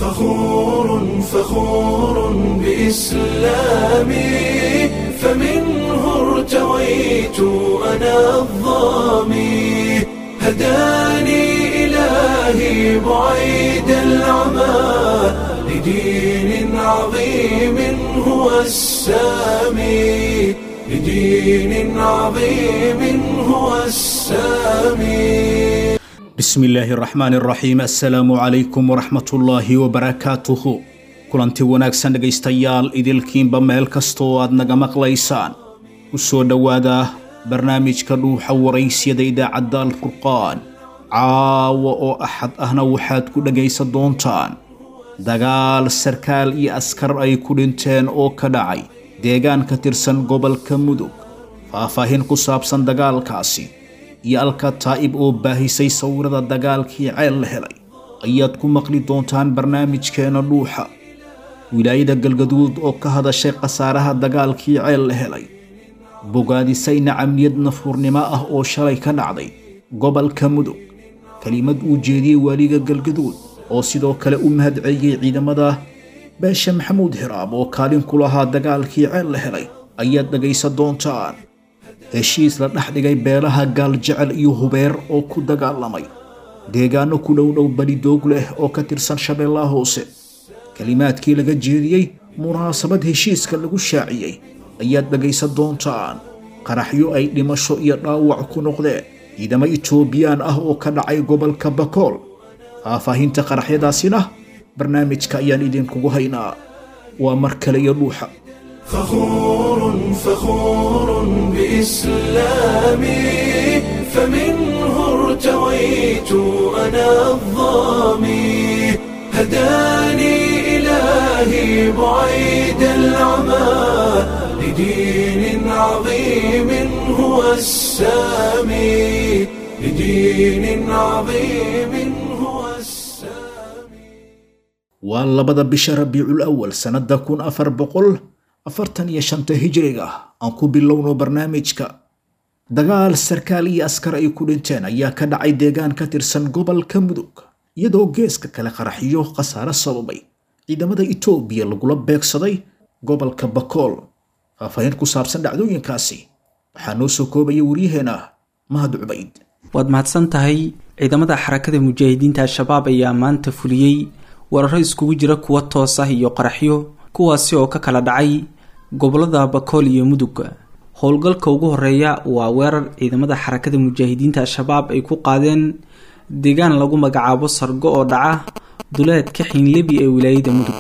فخور فخور بإسلامي فمنه ارتويت أنا الظامي هداني إلهي بعيد العمى لدين عظيم هو السامي لدين عظيم هو السامي bismi illaahi araxmaan araxiim assalaamu calaykum waraxmatullaahi wabarakaatuhu kulanti wanaagsan dhegaystayaal idilkiinba meel kasta oo aad naga maqlaysaan ku soo dhowaada barnaamijka dhuuxa waraysyada idaacadda alfurqaan caawa oo axad ahna waxaad ku dhegaysan doontaan dagaal sarkaal iyo askar ay ku dhinteen oo ka dhacay deegaan ka tirsan gobolka mudug faahfaahin ku saabsan dagaalkaasi iyo alka taa'ib oo baahisay sawirada dagaalkii ceel la helay ayaad ku maqli doontaan barnaamijkeena dhuuxa wilaayada galgaduud oo ka hadashay khasaaraha dagaalkii ceel la helay bogaadisayna camniyad nafuurnimo ah oo shalay ka dhacday gobolka mudug kelimad uu jeediyey waaliga galgaduud oo sidoo kale u mahadceliyey ciidamada beesha maxamuud hiraab oo kaalin ku lahaa dagaalkii ceel la helay ayaad dhegaysan doontaan heshiis la dhex dhigay beelaha gaaljecel iyo hubeer oo ku dagaalamay deegaano ku dhowdhow balidoog leh oo ka tirsan shabeellaha hoose kelimaadkii laga jeediyey munaasabad heshiiska lagu shaaciyey ayaad dhegaysan doontaan qaraxyo ay dhimasho iyo dhaawac ku noqdeen ciidamo itoobiyaan ah oo ka dhacay gobolka bakool faahfaahinta qaraxyadaasina barnaamijka ayaan idinkugu haynaa waa mar kale iyo dhuuxa فخور فخور بإسلامي فمنه ارتويت أنا الظامي هداني إلهي بعيد العمى لدين عظيم هو السامي لدين عظيم هو السامي waa labada bisha rabiicul awal sannada kun afar boqol afartan iyo shanta hijriga aan ku bilowno barnaamijka dagaal sarkaal iyo askar ay ku dhinteen ayaa ka dhacay deegaan ka tirsan gobolka mudug iyadoo geeska kale qaraxyo khasaare sababay ciidamada itoobiya lagula beegsaday gobolka bakool faahfaahin ku saabsan dhacdooyinkaasi waxaa noo soo koobaya waryaheena mahad cubayd waad mahadsan tahay ciidamada xarakada mujaahidiinta al-shabaab ayaa maanta fuliyey weeraro iskugu jira kuwa toos ah iyo qaraxyo kuwaasi oo ka kala dhacay gobolada bakool iyo mudug howlgalka ugu horeeya waa weerar ciidamada xarakada mujaahidiinta al-shabaab ay ku qaadeen deegaan lagu magacaabo sargo oo dhaca duleedka xiinlebi ee wilaayada mudug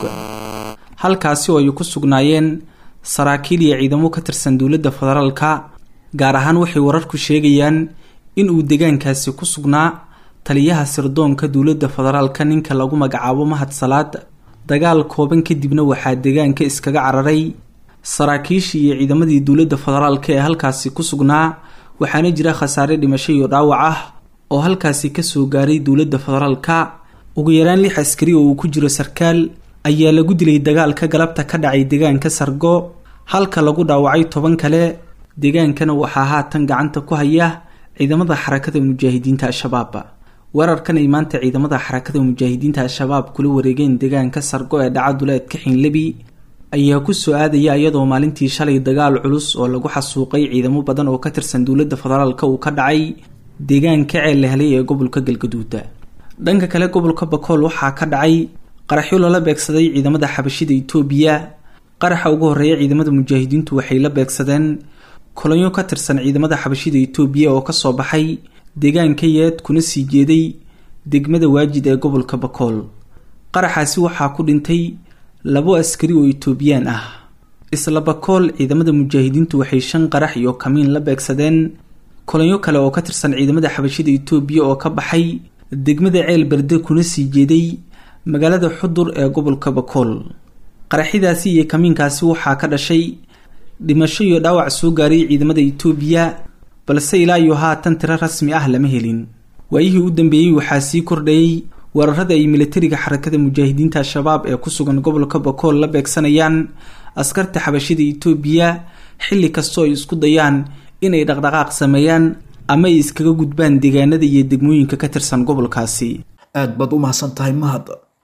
halkaasi oo ay ku sugnaayeen saraakiil iyo ciidamo ka tirsan dowladda federaalka gaar ahaan waxay wararku sheegayaan inuu deegaankaasi ku sugnaa taliyaha sirdoonka dowladda federaalka ninka lagu magacaabo mahad salaad dagaal kooban kadibna waxaa deegaanka iskaga cararay saraakiishii iyo ciidamadii dowladda federaalka ee halkaasi ku sugnaa waxaana jira khasaare dhimasho iyo dhaawac ah oo halkaasi kasoo gaaray dowladda federaalka ugu yaraan lix askari oo uu ku jiro sarkaal ayaa lagu dilay dagaalka galabta ka dhacay deegaanka sargo halka lagu dhaawacay toban kale deegaankana waxaa haatan gacanta ku haya ciidamada xarakada mujaahidiinta al-shabaab weerarkan ay maanta ciidamada xarakada mujaahidiinta al-shabaab kula wareegeen deegaanka sargo ee dhaca duleedka xiinlebi ayaa kusoo aadaya iyadoo maalintii shalay dagaal culus oo lagu xasuuqay ciidamo badan oo ka tirsan dowladda federaalka uu ka dhacay deegaanka ceel la helay ee gobolka galgaduuda dhanka kale gobolka bakool waxaa ka dhacay qaraxyo lala beegsaday ciidamada xabashida itoobiya qaraxa ugu horeeya ciidamada mujaahidiintu waxay la beegsadeen kolonyo ka tirsan ciidamada xabashida itoobiya oo kasoo baxay deegaanka yeed kuna sii jeeday degmada waajid ee gobolka bakool qaraxaasi waxaa ku dhintay labo askari oo itoobiyaan ah isla bakool ciidamada mujaahidiintu waxay shan qarax iyo kamiin la beegsadeen kolonyo kale oo ka tirsan ciidamada xabashida itoobiya oo ka baxay degmada ceel berde kuna sii jeeday magaalada xudur ee gobolka bakool qaraxyadaasi iyo kamiinkaasi waxaa ka dhashay dhimasho iyo dhaawac soo gaaray ciidamada itoobiya balse ilaa iyo haatan tiro rasmi ah lama helin waayihii u dambeeyey waxaa sii kordhayay weerarada ay militariga xarakada mujaahidiinta al-shabaab ee ku sugan gobolka bakool la beegsanayaan askarta xabashida itoobiya xilli kastoo ay isku dayaan inay dhaqdhaqaaq sameeyaan ama ay iskaga gudbaan deegaanada iyo degmooyinka ka tirsan gobolkaasi aad baad u mahadsan tahay mahad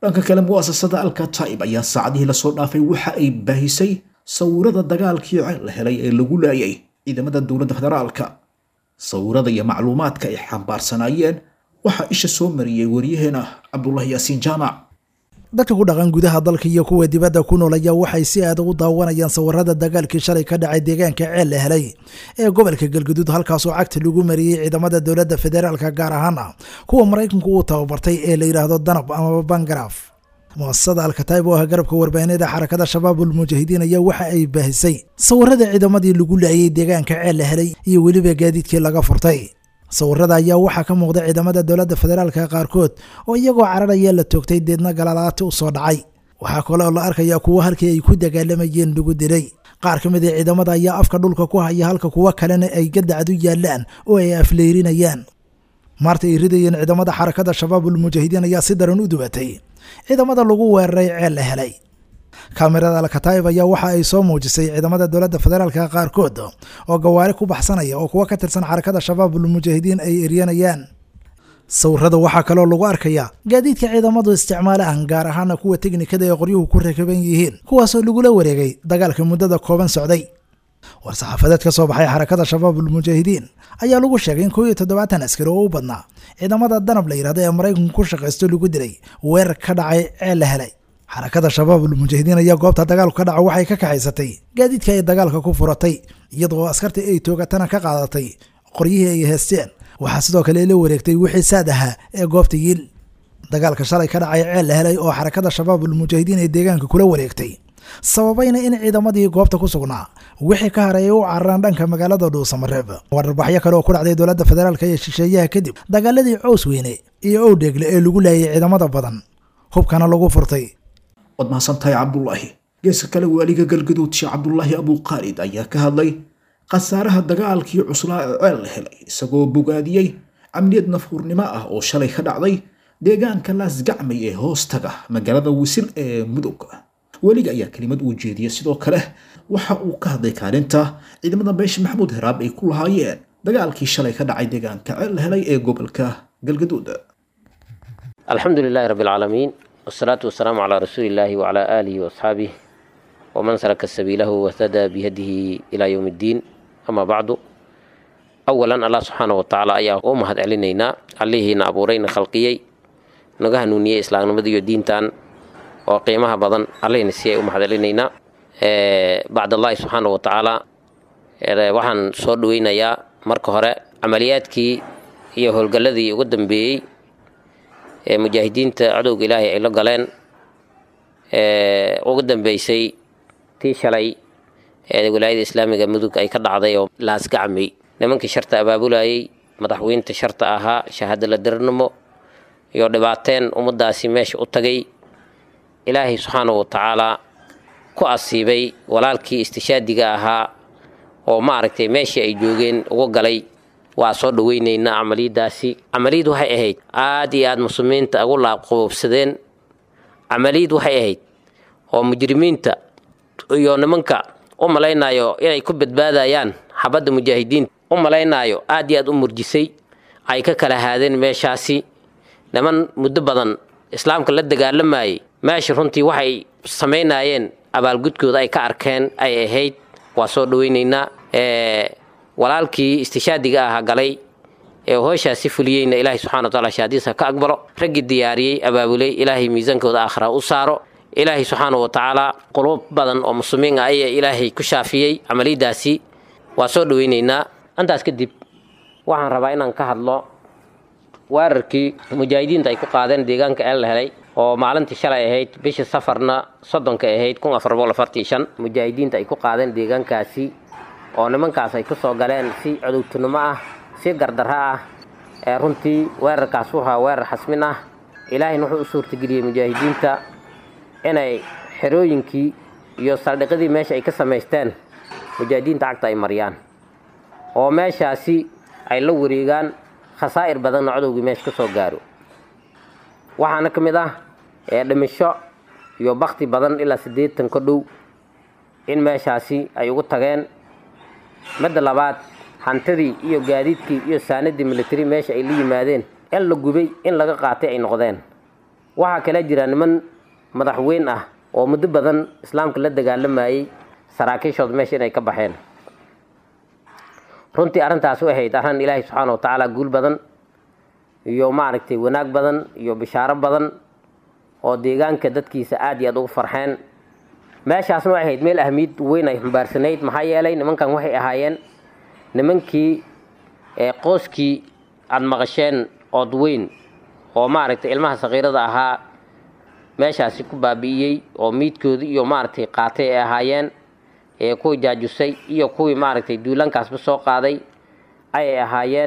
dhanka kale mu'asasada alkataib ayaa saacadihii lasoo dhaafay waxa ay baahisay sawirada dagaalkii ceel la helay ee lagu laayay ciidamada dowladda federaalka sawirada iyo macluumaadka ay xambaarsanaayeen waxaa isha soo mariyey waryaheena cabdulahi yaasiin jaamac dadka ku dhaqan gudaha dalka iyo kuwa dibadda ku nool ayaa waxay si aad ugu daawanayaan sawirada dagaalkii shalay ka dhacay deegaanka ceel la helay ee gobolka galguduud halkaasoo cagta lagu mariyey ciidamada dowladda federaalka gaar ahaana kuwa maraykanku uu tababartay ee la yidhaahdo danab amaba bangaraaf muasasada alkataib oo ah garabka warbaahineeda xarakada shabaabul mujaahidiin ayaa waxa ay baahisay sawirada ciidamadii lagu laayay deegaanka ceel la helay iyo weliba gaadiidkii laga furtay sawirada ayaa waxaa ka muuqda ciidamada dowladda federaalka qaarkood oo iyagoo cararaya la toogtay deedna galalaati u soo dhacay waxaa kale oo la arkayaa kuwo halkii ay ku dagaalamayeen lagu dilay qaar ka mid a ciidamada ayaa afka dhulka ku haya halka kuwo kalena ay gadacdu yaallaan oo ay afleyrinayaan maarta ay ridayeen ciidamada xarakada shabaabul mujaahidiin ayaa si daran u dubatay ciidamada lagu weeraray ceel la helay kaamirada alkataib ayaa waxa ay soo muujisay ciidamada dowladda federaalka qaarkood oo gawaari ku baxsanaya oo kuwa ka tirsan xarakada shabaabul mujaahidiin ay eryanayaan sawirada waxaa kaloo lagu arkayaa gaadiidka ciidamadu isticmaalahan gaar ahaana kuwa teknikada ee qoryuhu ku rakaban yihiin kuwaasoo lagula wareegay dagaalka muddada kooban socday war saxaafadeed ka soo baxay xarakada shabaabul mujaahidiin ayaa lagu sheegay in koo iyo toddobaatan askari oo u badnaa ciidamada danab la yidhahdo ee maraykanku ku shaqaysto lagu dilay weerar ka dhacay ceel la helay xarakada shabaabul mujaahidiin ayaa goobta dagaalku ka dhaca waxay ka kaxaysatay gaadiidka ay dagaalka ku furatay iyadoo askartii ay toogatana ka qaadatay qoryihii ay heesteen waxaa sidoo kale la wareegtay wixii saad ahaa ee goobta yiil dagaalka shalay ka dhacay ceel la helay oo xarakada shabaabul mujaahidiin ee deegaanka kula wareegtay sababayna in ciidamadii goobta ku sugnaa wixii ka haray ay u cararaan dhanka magaalada dhuusamareeb wararbaxyo kale oo ku dhacday dowladda federaalka iyo shisheeyaha kadib dagaaladii cows weyne iyo owdheegle ee lagu laayay ciidamada badan hubkana lagu furtay waad mahadsantahay cabdulaahi geeska kale waaliga galgaduud sheekh cabdulaahi abuuqaalid ayaa ka hadlay khasaaraha dagaalkii cuslaa ee ceel la helay isagoo bogaadiyey camniyad nafhuurnimo ah oo shalay ka dhacday deegaanka laasgacmay ee hoostaga magaalada wisil ee mudug weliga ayaa kelimad uu jeediyey sidoo kale waxa uu ka hadlay kaalinta ciidamada beesha maxamuud heraab ay ku lahaayeen dagaalkii shalay ka dhacay deegaanka ceel la helay ee gobolka galgaduud الحمد لله رب العالمين والصلاة والسلام على رسول الله وعلى آله وأصحابه ومن سلك سبيله واهتدى بهديه إلى يوم الدين أما بعد أولا الله سبحانه وتعالى أيها أمهد علينا عليه نابورين خلقيي نغاه نونية إسلام نمدي الدين تان وقيمها بدن علينا سيئ أمهد علينا بعد الله سبحانه وتعالى waxaan soo dhaweynayaa marka hore camaliyaadkii iyo howlgalladii ugu dambeeyey ee mujaahidiinta cadowga ilaahay ay la galeen ugu dambeysay tii shalay ee wilaayada islaamiga mudug ay ka dhacday oo laasgacmay nimankii sharta abaabulayay madaxweynta sharta ahaa shahaadala dirirnimo iyo dhibaateen ummadaasi meesha u tagay ilaahay subxaanahu watacaalaa ku asiibay walaalkii istishaadiga ahaa oo maaragtay meeshii ay joogeen uga galay waa soo dhaweynaynaa camaliyadaasi camaliyad waxay ahayd aad iyo aad muslimiinta ugu laabqaboobsadeen camaliyad waxay ahayd oo mujrimiinta iyo nimanka u malaynayo inay ku badbaadayaan xabadda mujaahidiinta u malaynayo aad iyo aad u murjisay ay ka kala haadeen meeshaasi niman muddo badan islaamka la dagaalamayay meesha runtii waxay samaynayeen abaalgudkooda ay ka arkeen ay ahayd waa soo dhaweynaynaa walaalkii istishaadiga ahaa galay ee hooshaasi fuliyeyna ilaahay subxana wataala shahaadiisa ka aqbalo raggii diyaariyey abaabulay ilaahay miisaankooda aakhira u saaro ilaahay subxaana wa tacaala quluub badan oo muslimiin ah ayaa ilaahay ku shaafiyey camaliyadaasi waa soo dhaweynaynaa intaas kadib waxaan rabaa inaan ka hadlo weerarkii mujaahidiinta ay ku qaadeen deegaanka eel la helay oo maalintii shalay ahayd bishii safarna soddonka ahayd kun afar boqol afartii shan mujaahidiinta ay ku qaadeen deegaankaasi oo nimankaas ay ku soo galeen si cudowtinimo ah si gardarro ah ee runtii weerarkaas wuxuu ahaa weerar xasmin ah ilaahayna wuxuu u suurtageliyey mujaahidiinta inay xerooyinkii iyo saldhiqadii meesha ay ka samaysteen mujaahidiinta cagta ay mariyaan oo meeshaasi ay la wareegaan khasaa'ir badanna codowgii meesha ka soo gaaro waxaana ka mid ah ee dhimisho iyo bakti badan ilaa siddeetan ka dhow in meeshaasi ay ugu tageen midda labaad hantidii iyo gaadiidkii iyo saanadii militari meesha ay la yimaadeen in la gubay in laga qaatay ay noqdeen waxaa kale jira niman madaxweyn ah oo muddo badan islaamka la dagaalamayey saraakiishood meesha inay ka baxeen runtii arrintaas u ahayd arrin ilaahay subxaana wa tacaala guul badan iyo maaragtay wanaag badan iyo bishaaro badan oo deegaanka dadkiisa aada iyo aada ugu farxeen meeshaasna waxay ahayd meel ahmiyad weyn ay xambaarsanayd maxaa yeelay nimankan waxay ahaayeen nimankii qooskii aada maqasheen ood weyn oo maaragtay ilmaha sakiirada ahaa meeshaasi ku baabi'iyey oo miidkoodii iyo maaragtay qaatay ay ahaayeen ee kuwii jaajusay iyo kuwii maaragtay duulaankaasba soo qaaday ayay ahaayeen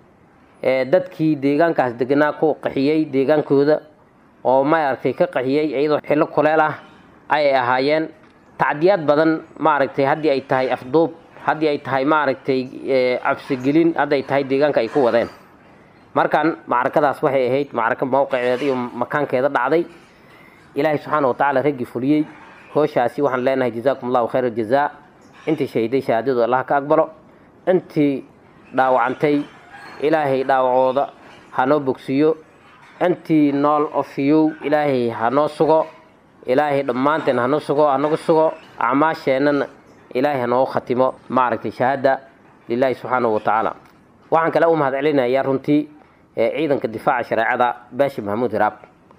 dadkii deegaankaas deganaa ku qaxiyey deegaankooda oo maaragtay ka qaxiyey iyadoo xillo kuleel ah ayay ahaayeen tacdiyaad badan maaragtay haddii ay tahay afduub haddii ay tahay maaragtay cabsigelin hadday tahay deegaanka ay ku wadeen markan macrakadaas waxay ahayd macraka mawqiceeda iyo makaankeeda dhacday ilaahay subxaana wa tacaala raggii fuliyey hooshaasi waxaan leenahay jazaakum allahu khayr aljazaa intii shahiday shahaadadu allah ka aqbalo intii dhaawacantay ilaahay dhaawacooda hanoo bogsiiyo intii nool ofiyow ilaahay hanoo sugo ilaahay dhammaanteen hanoo sugo hanagu sugo acmaasheennana ilaahay hanoogu khatimo maaragtay shahaada lilaahi subxaanahu wa tacaala waxaan kale u mahad celinayaa runtii ciidanka difaaca shareecada baashi maxamuud hiraab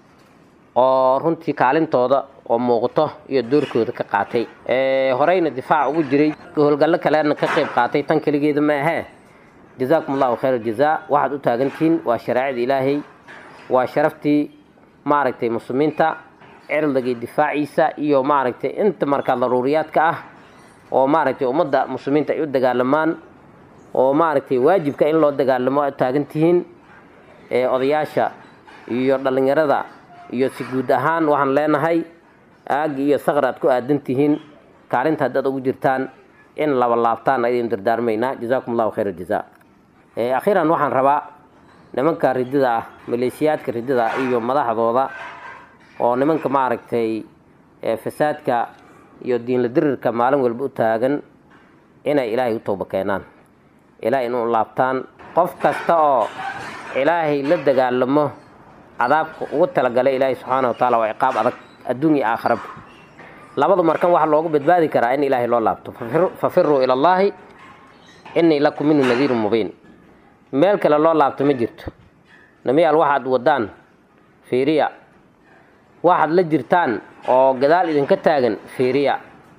oo runtii kaalintooda oo muuqato iyo doorkooda ka qaatay horeyna difaac ugu jiray howlgallo kalena ka qayb qaatay tan keligeeda ma ahee jazaakum allahu khayr aljazaa waxaad u taagantihiin waa shareecada ilaahay waa sharaftii maaragtay muslimiinta cirdigii difaaciisa iyo maaragtay inta markaa daruuriyaadka ah oo maaragtay ummadda muslimiinta ay u dagaalamaan oo maaragtay waajibka in loo dagaalamo aad taagan tihiin odayaasha iyo dhallinyarada iyo si guud ahaan waxaan leenahay aagi iyo saqar aad ku aadan tihiin kaalinta haddaad ugu jirtaan in laba laabtaan ayaynu dardaarmaynaa jazaakum allahu khayr aljazaa akhiiran waxaan rabaa nimanka ridida ah maleeshiyaadka ridida iyo madaxdooda oo nimanka maaragtay fasaadka iyo diinla dirirka maalin walba u taagan inay ilaahay u tooba keenaan ilaahay inu laabtaan qof kasta oo ilaahay la dagaalamo cadaabka ugu talagalay ilaahay subxaana wa taala waa ciqaab adag adduun iyo aakharaba labadu markan waxaa loogu badbaadi karaa in ilaahay loo laabto fafiruu ila allaahi innii lakum minhu nadiirun mubiin meel kale loo laabto ma jirto namiyaal waxaad wadaan fiiriya waxaad la jirtaan oo gadaal idinka taagan fiiriya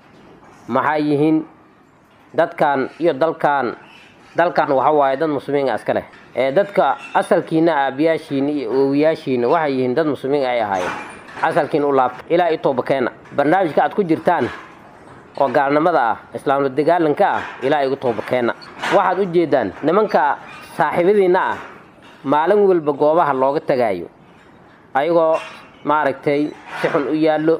maxay yihiin dadkan iyo dalkan dalkan waxa waaye dad muslimiina iska leh ee dadka asalkiina aabiyaashiina iyo oowiyaashiina waxay yihiin dad muslimiin ay ahaayeen asalkiina u laabta ilaa i toobakeena barnaamijka aad ku jirtaan oo gaalnimada ah islaamla dagaalanka ah ilaa igu toobakeena waxaad u jeedaan nimanka saaxiibadiinna ah maalin walba goobaha looga tagaayo ayagoo maaragtay si xun u yaallo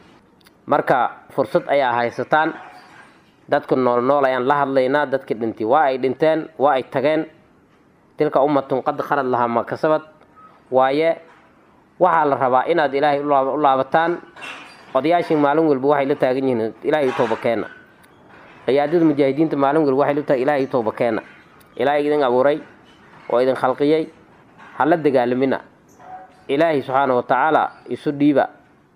marka fursad ayaa haysataan dadka nool nool ayaan la hadlaynaa dadka dhintay waa ay dhinteen waa ay tageen tilka ummatun qad khalad lahaa ma kasabad waaye waxaa la rabaa inaad ilaahay u laabataan odayaashii maalin walba waxay la taagan yihiin ilaahay u toobakeena ciyaadada mujaahidiinta maalin walba waxay la tahay ilaahay u toobakeena ilaahay idin abuuray oo idin khalqiyey ha la dagaalamina ilaahay subxaana wa tacaala isu dhiiba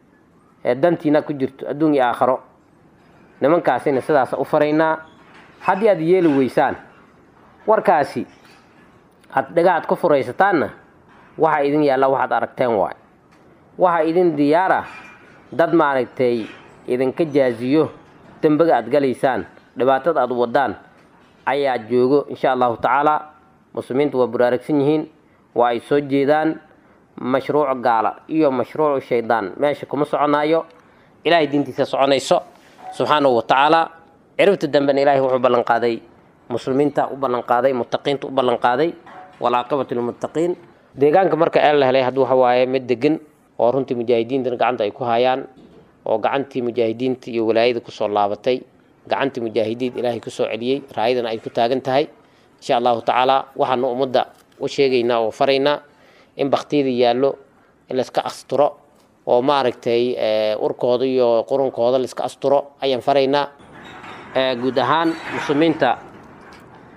ee dantiina ku jirto adduun iyo aakharo nimankaasina sidaas u faraynaa haddii aad yeeli weysaan warkaasi aad dhagahaad ku furaysataanna waxaa idin yaalla waxaad aragteen waay waxaa idin diyaara dad maaragtay idinka jaaziyo dembiga aad galaysaan dhibaatada aad wadaan ayaa joogo insha allahu tacaala muslimiinta waa buraaragsan yihiin waa ay soo jeedaan mashruuc gaala iyo mashruucu shaydaan meesha kuma soconaayo ilaahay diintiisa soconayso subxaanahu wa tacaala ciribta dambena ilaahay wuxuu ballanqaaday muslimiinta u ballanqaaday muttaqiinta u ballanqaaday walaaqibatu lilmuttaqiin deegaanka marka ee la helay hadduu waxa waaye mid degan oo runtii mujaahidiintana gacanta ay ku hayaan oo gacantii mujaahidiinta iyo walaayada kusoo laabatay gacantii mujaahidiin ilaahay kusoo celiyey raayadana ay ku taagan tahay insha allahu tacaala waxaanu ummadda u sheegaynaa oo faraynaa in baktiyada yaallo in layska asturo oo maaragtay urkooda iyo qurunkooda layska asturo ayaan faraynaa guud ahaan muslimiinta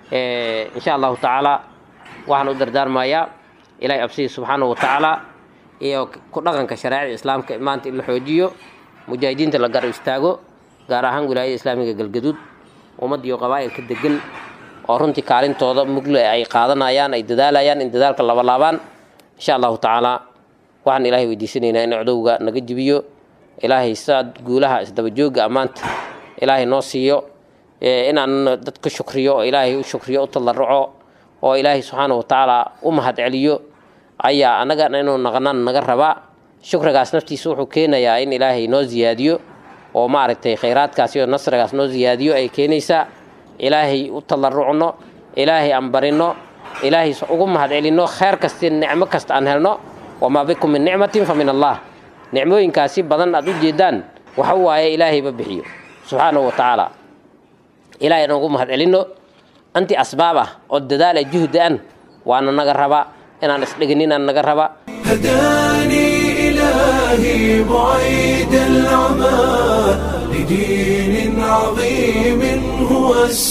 insha allahu tacaala waxaan u dardaarmayaa ilaahay absigii subxaanahu wa tacaala iyo ku dhaqanka shareecada islaamka maanta in la xoojiyo mujaahidiinta la garab istaago gaar ahaan wilaayada islaamiga galgaduud ummad iyo qabaa'ilka degan oo runtii kaalintooda mugle ay qaadanayaan ay dadaalayaan in dadaalka labalaabaan insha allahu tacaala waxaan ilaahay weydiisanaynaa in codowga naga jibiyo ilaahay saad guulaha isdabajooga ammaanta ilaahay noo siiyo inaan dad ka shukriyo oo ilaahay u shukriyo u tallaruco oo ilaahay subxaana wa tacaala u mahad celiyo ayaa annagana inuu naqnaan naga rabaa shukrigaas naftiisa wuxuu keenayaa in ilaahay noo ziyaadiyo oo maaragtay khayraadkaas iyo nasrigaas noo ziyaadiyo ay keenaysaa ilaahay u tallarucno ilaahay aan barino ilaahay ugu mahad celinno khayr kasti nicmo kasta aan helno wamaa bikum min nicmatin fa min allah nicmooyinkaasi badan aad u jeedaan waxa waaye ilaahayba bixiyo subxaanahu wa tacaala ilahay aan ugu mahad celinno anti asbaab ah oo dadaal ah juhdi an waana naga rabaa inaan isdhigininaan naga rabaa هداني إلهي بعيد العمى لدين عظيم هو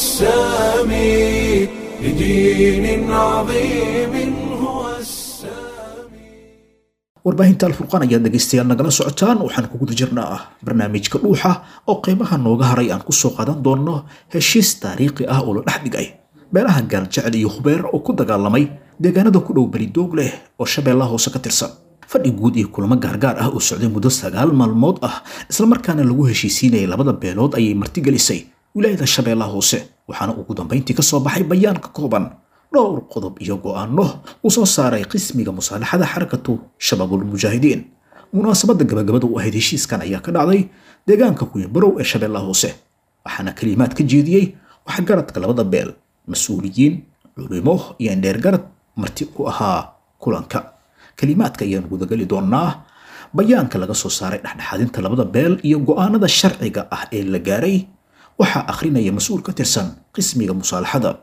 السامي لدين عظيم هو السامي warbaahinta alfurqaan ayaad dhegaystayaal nagala socotaan waxaan ku guda jirnaa barnaamijka dhuuxa oo qeybaha nooga haray aan ku soo qaadan doonno heshiis taariikhi ah oo la dhex dhigay beelaha gaaljecel iyo hubeer oo ku dagaalamay deegaanada ku dhow beridoog leh oo shabeellaha hoose ka tirsan fadhi guud iyo kulamo gaargaar ah oo socday muddo sagaal maalmood ah islamarkaana lagu heshiisiinayay labada beelood ayay martigelisay wilaayada shabeellaha hoose waxaana ugu dambayntii ka soo baxay bayaan ka kooban dhowr qodob iyo go'aano uu soo saaray qismiga musaalaxada xarakatu shabaabul mujaahidiin munaasabadda gabagabada u ahayd heshiiskan ayaa ka dhacday deegaanka kuyabarow ee shabeellaha hoose waxaana kalimaad ka jeediyey waxgaradka labada beel mas-uuliyiin culimo iyo indheergarad marti u ahaa kulanka kalimaadka ayaan gudageli doonaa bayaanka laga soo saaray dhexdhexaadinta labada beel iyo go'aanada sharciga ah ee la gaaray waxaa akhrinaya mas-uul ka tirsan qismiga musaalaxada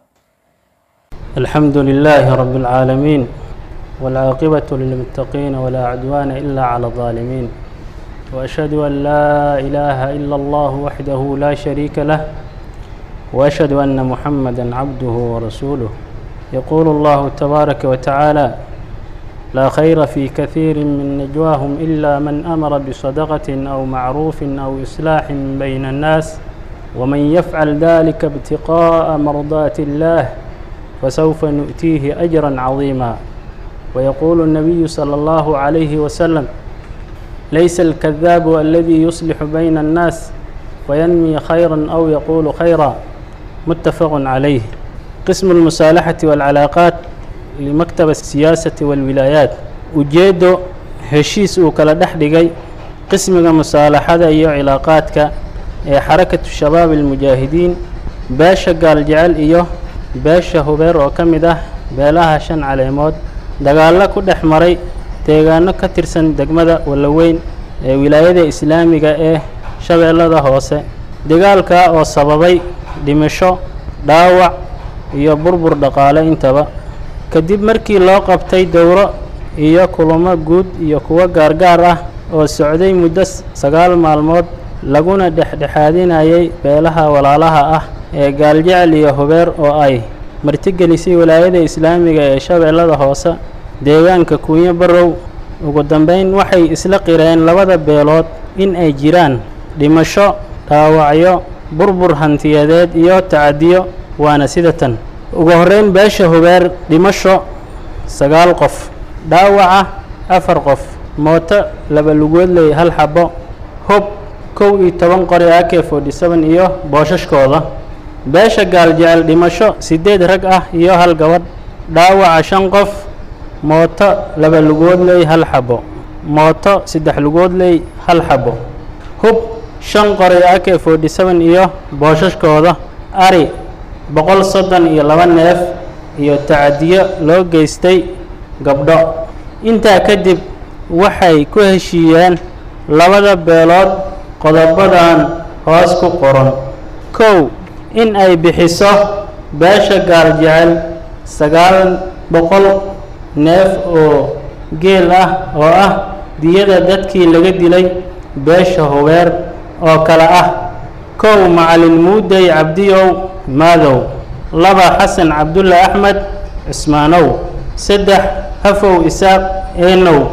الحمد لله رب العالمين والعاقبة للمتقين ولا عدوان إلا على الظالمين وأشهد أن لا إله إلا الله وحده لا شريك له وأشهد أن محمدا عبده ورسوله يقول الله تبارك وتعالى لا خير في كثير من نجواهم إلا من أمر بصدقة أو معروف أو إصلاح بين الناس ومن يفعل ذلك ابتغاء مرضات الله فسوف نؤتيه أجرا عظيما ويقول النبي صلى الله عليه وسلم ليس الكذاب الذي يصلح بين الناس وينمي خيرا أو يقول خيرا متفق عليه قسم المصالحة والعلاقات لمكتب السياسة والولايات ujeedo heshiis uu kala dhex dhigay qismiga musaalaxada iyo cilaaqaadka ee xarakatu shabaab almujaahidiin beesha gaaljecel iyo beesha hubeer oo ka mid ah beelaha shan caleemood dagaallo ku dhex maray deegaano ka tirsan degmada wallaweyn ee wilaayada islaamiga ee shabeellada hoose dagaalkaa oo sababay dhimasho dhaawac iyo burbur dhaqaale intaba kadib markii loo qabtay dowro iyo kulamo guud iyo kuwo gaargaar ah oo socday muddo sagaal maalmood laguna dhexdhexaadinayay beelaha walaalaha ah ee gaaljecel iyo hubeer oo ay martigelisay wilaayada islaamiga ee shabeellada hoose deegaanka kuunyo barrow ugu dambeyn waxay isla qireen labada beelood in ay jiraan dhimasho dhaawacyo burbur hantiyadeed iyo tacadiyo waana sida tan ugu horreyn beesha hubeer dhimasho sagaal qof dhaawaca afar qof mooto laba lugoodley hal xabo hub kow iyo toban qori ak forty seven iyo boosashkooda beesha gaaljecel dhimasho siddeed rag ah iyo hal gabadh dhaawaca shan qof mooto laba lugoodley hal xabo mooto saddex lugoodley hal xabo hub shan qori ak forty seven iyo boosashkooda ari boqol soddon iyo laba neef iyo tacadiyo loo geystay gabdho intaa kadib waxay ku heshiiyeen labada beelood qodobadan hoos ku qoran kow in ay bixiso beesha gaaljecel sagaal boqol neef oo geel ah oo ah diyada dadkii laga dilay beesha hubeer oo kale ah kow macalin muudey cabdiyow maadow laba xasan cabdulle axmed cismaanow saddex hafow isaaq eenow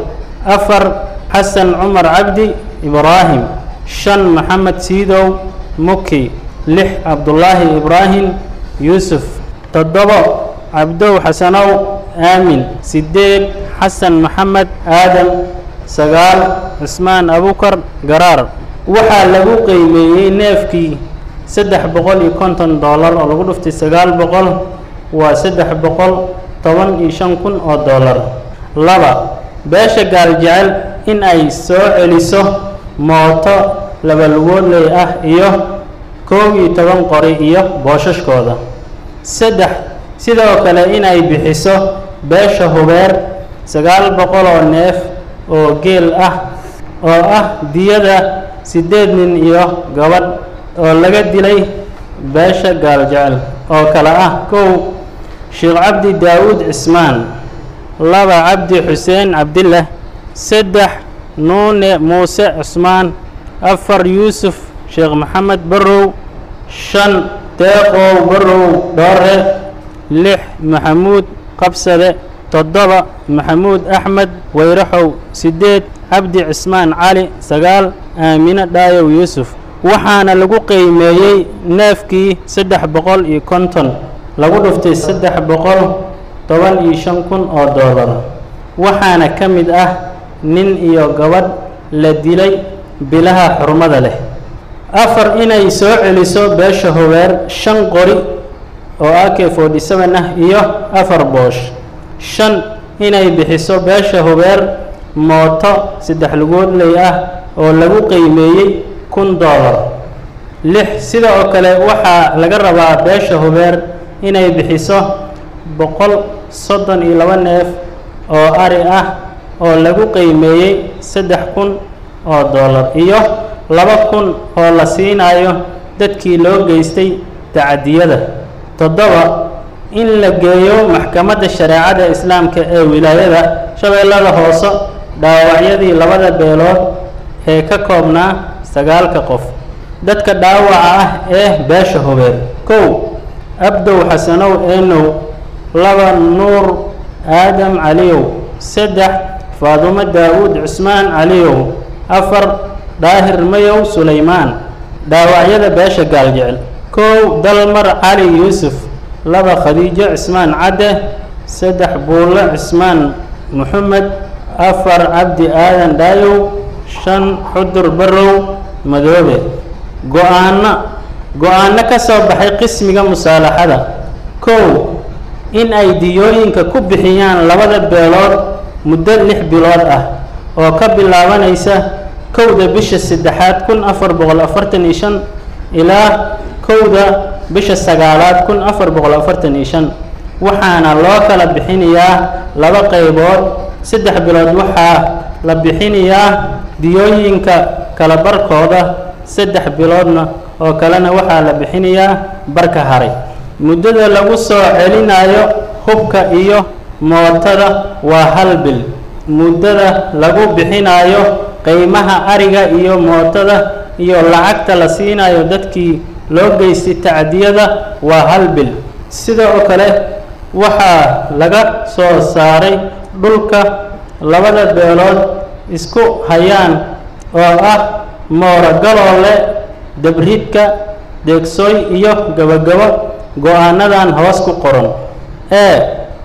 afar xasan cumar cabdi ibraahim shan maxamed siidow muki lix cabdulaahi ibraahim yuusuf toddobo cabdow xasanow aamin sideed xasan maxamed aadan sagaal cismaan abukar garaar waxaa lagu qiimeeyey neefkii saddex boqol iyo konton dollar oo lagu dhuftay sagaal boqol waa saddex boqol toban iyo shan kun oo dollar laba beesha gaaljecel in ay soo celiso mooto labalugoodley ah iyo koob iyo toban qori iyo boosashkooda saddex sidoo kale inay bixiso beesha hubeer sagaal boqol oo neef oo geel ah oo ah diyada siddeed nin iyo gabadh oo laga dilay beesha gaaljecel oo kale ah kow sheekh cabdi daawuud cismaan laba cabdi xuseen cabdillah saddex nuune muuse cusmaan afar yuusuf sheekh maxamed barrow shan deeqow barrow dhoore lix maxamuud qabsade toddoba maxamuud axmed weyraxow siddeed cabdi cismaan cali sagaal aamine dhaayow yuusuf waxaana lagu qiimeeyey neefkii saddex boqol iyo konton lagu dhuftay saddex boqol toban iyo shan kun oo dollar waxaana ka mid ah nin iyo gabadh la dilay bilaha xurmada leh afar inay soo celiso beesha hobeer shan qori oo a k forty seven ah iyo afar boosh shan inay bixiso beesha hobeer mooto saddex lugoodley ah oo lagu qiimeeyey kun dollar lix sida oo kale waxaa laga rabaa beesha hobeer inay bixiso boqol soddon iyo laba neef oo ari ah oo lagu qiimeeyey saddex kun oo dollar iyo laba kun oo la siinayo dadkii loo geystay tacadiyada toddoba in la geeyo maxkamadda shareecada islaamka ee wilaayada shabeellada hoose dhaawacyadii labada beelood ee ka koobnaa sagaalka qof dadka dhaawaca ah ee beesha hobeer kow abdow xasanow eenow laba nuur aadam caliyow saddex faadumo daawuud cusmaan caliyow afar daahir mayow sulaymaan dhaawacyada beesha gaaljecel kow dalmar cali yuusuf laba khadiijo cismaan cadde saddex buulle cismaan moxamed afar cabdi aadan dhaayow shan xudur barrow madoobe go-aanno go-aanno ka soo baxay qismiga musaalaxada kow in ay diyooyinka ku bixiyaan labada beelood muddo lix bilood ah oo ka bilaabanaysa kowda bisha saddexaad kun afar boqol afartan iyo shan ilaa kowda bisha sagaalaad kun afar boqol afartan iyo shan waxaana loo kala bixinayaa laba qaybood saddex bilood waxaa la bixinayaa diyooyinka kala barkooda saddex biloodna oo kalena waxaa la bixinayaa barka haray muddada lagu soo celinayo hubka iyo mootada waa hal bil muddada lagu bixinayo qiimaha ariga iyo mootada iyo lacagta la siinayo dadkii loo geystay tacdiyada waa hal bil sida oo kale waxaa laga soo saaray dhulka labada beelood isku hayaan oo ah moorogaloole dabridka deegsooy iyo gabagabo go-aanadan hoos ku qoran ee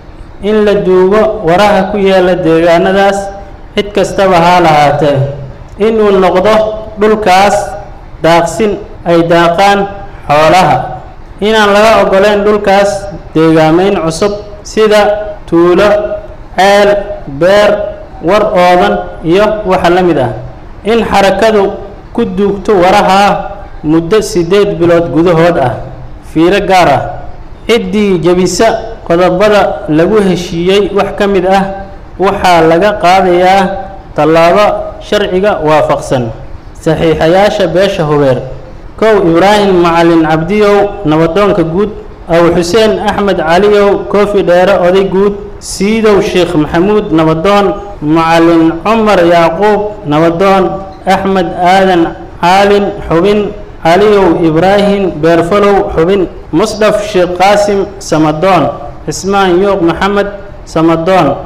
in la duugo waraha ku yaala deegaanadaas cid kastaba haa lahaatee inuu noqdo dhulkaas daaqsin ay daaqaan xoolaha inaan laga ogoleyn dhulkaas deegaameyn cusub sida tuulo ceel beer war oodan iyo waxa la mid ah in xarakadu ku duugto waraha muddo siddeed bilood gudahood ah fiiro gaar ah ciddii jebisa qodobada lagu heshiiyey wax ka mid ah waxaa laga qaadayaa tallaabo sharciga waafaqsan saxiixayaasha beesha hubeer kow ibraahim macalin cabdiyow nabadoonka guud aw xuseen axmed caliyow koofi dheere oday guud siidow sheekh maxamuud nabadoon macalin cumar yacquub nabadoon axmed aadan caalin xubin caliyow ibraahim beerfalow xubin musdhaf sheekh qaasim samadoon cismaan yuuq maxamed samadoon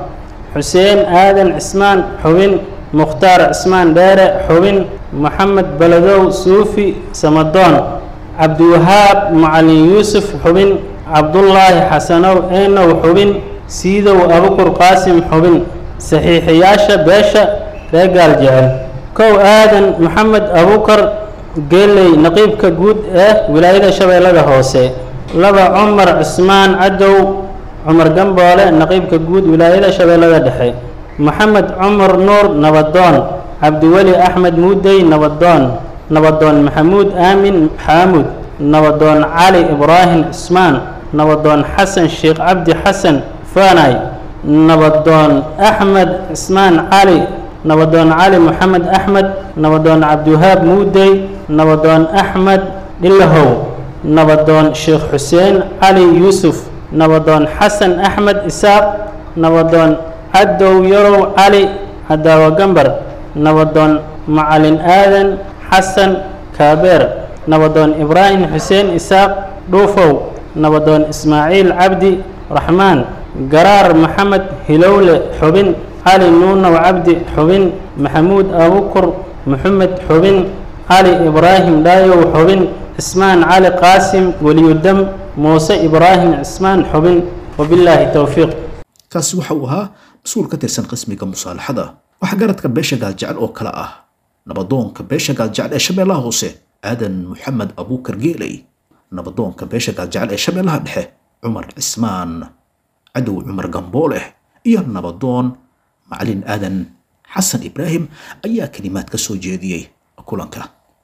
xuseen aadan cismaan xubin mukhtaar cismaan dheere xubin moxamed baladow suufi samadoon cabdiwahaab macalin yuusuf xubin cabdullaahi xasanow eenow xubin siidow abukur qaasim xubin saxiixiyaasha beesha ree gaal jecel kow aadan moxamed abukar geeley naqiibka guud ee wilaayada shabeellada hoose laba cumar cismaan cadow cumar gamboole naqiibka guud wilaayada shabeellada dhexe moxamed cumar nuur nabadoon cabdiweli axmed muudey nabadoon nabadoon maxamuud aamin xaamud nabadoon cali ibraahim cismaan nabadoon xasan sheekh cabdi xasan faanay nabadoon axmed cismaan cali nabadoon cali moxamed axmed nabadoon cabdiwahaab muudey nabadoon axmed dhilahow nabadoon sheekh xuseen cali yuusuf nabadoon xasan axmed isaaq nabadoon cadow yarow cali cadaawa gambar nabadoon macalin aadan xasan kaabeer nabadoon ibraahim xuseen isaaq dhuufow nabadoon ismaaciil cabdi raxmaan garaar maxamed hilowle xubin cali nuunow cabdi xubin maxamuud abukur maxamed xubin cali ibraahim dhaayow xubin cismaan cali qaasim weliyudam muuse ibraahim cismaan xubin wabilaahi towfiiq kaasi waxa uu ahaa mas-uul ka tirsan qismiga musaalaxada waxaa garadka beesha gaaljecel oo kale ah nabadoonka beesha gaaljecel ee shabeellaha hoose aadan moxamed abuukar geeley nabadoonka beesha gaaljecel ee shabeellaha dhexe cumar cismaan cadow cumar gambooleh iyo nabadoon macalin aadan xasan ibraahim ayaa kelimaad ka soo jeediyey kulanka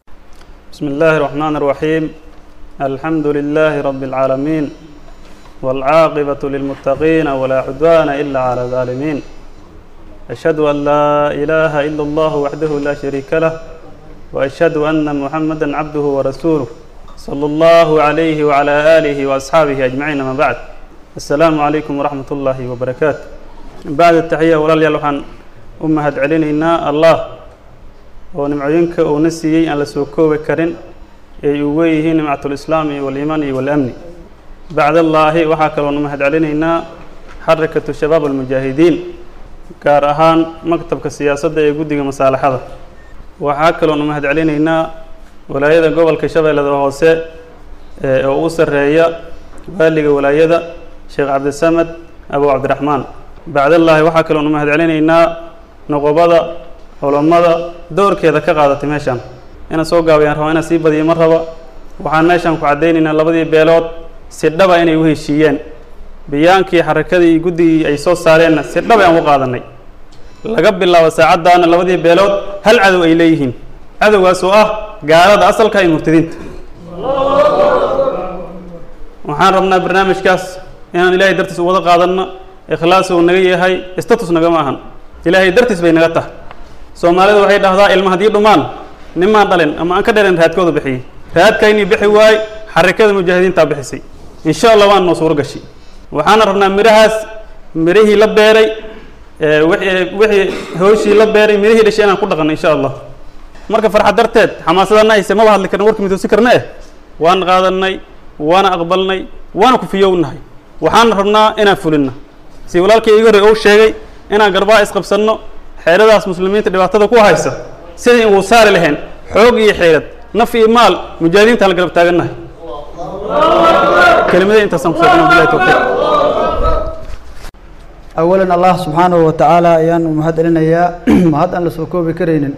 بسم الله الرحمن الرحيم الحمد لله رب العالمين والعاقبة للمتقين ولا عدوان إلا على الظالمين أشهد أن لا إله إلا الله وحده لا شريك له وأشهد أن محمدا عبده ورسوله صلى الله عليه وعلى آله وأصحابه أجمعين ما بعد السلام عليكم ورحمة الله وبركاته بعد التحية ولا يلوحن أمهد علينا الله oo nimcooyinka uuna siiyey aan la soo koobi karin ay ugu yihiin nimcatulislaami waaliimaan iyo waalamni bacdallaahi waxaa kaloonu mahad celinaynaa xarakatu shabaab almujaahidiin gaar ahaan maktabka siyaasadda ee guddiga masaalaxada waxaa kaloonu mahad celinaynaa walaayada gobolka shabeellada hoose ee oo u sarreeya waaliga walaayada sheekh cabdisamed abu cabdiraxmaan bacdallaahi waxaa kaloonu mahad celinaynaa noqobada culammada doorkeeda ka qaadatay meeshaan inaan soo gaabayaan raba inaan sii badiyo ma raba waxaan meeshaan ku caddaynaynaa labadii beelood si dhaba inay u heshiiyeen biyaankii xarakadii iyo guddigii ay soo saareenna si dhaba aan u qaadanay laga bilaabo saacaddaana labadii beelood hal cadow ay leeyihiin cadowgaas oo ah gaalada asalka iyo murtadiinta waxaan rabnaa barnaamijkaas inaan ilaahay dartiis u wada qaadanno ikhlaas uu naga yahay status nagama ahan ilaahay dartiis bay naga tahay soomaalidu waxay dhahdaa ilma haddii dhumaan nimaan dhalin ama aan ka dhalin raadkooda bixiyey raadkaynii bixi waay xarakada mujaahidiintaa bixisay insha allah waan noo suuro gashay waxaana rabnaa midhahaas midhihii la beeray wixii wixii hooshii la beeray midhihii dhashay inaan ku dhaqanno insha allah marka farxad darteed xamaasadana hayse maba hadli karna warka midoosi karna eh waan qaadanay waana aqbalnay waana kufiyownahay waxaana rabnaa inaan fulinno si walaalkii iga horey ou sheegay inaan garbaa isqabsanno xeeradaas muslimiinta dhibaatada ku haysa sidii uu saari lahayn xoog iyo xeelad naf iyo maal mujaahidiinta la garab taagannahay kelimadii intaasaan kusoo dhana bilahi tawfiiq awalan allah subxaanahu wa tacaala ayaan u mahad celinayaa mahad aan la soo koobi karaynin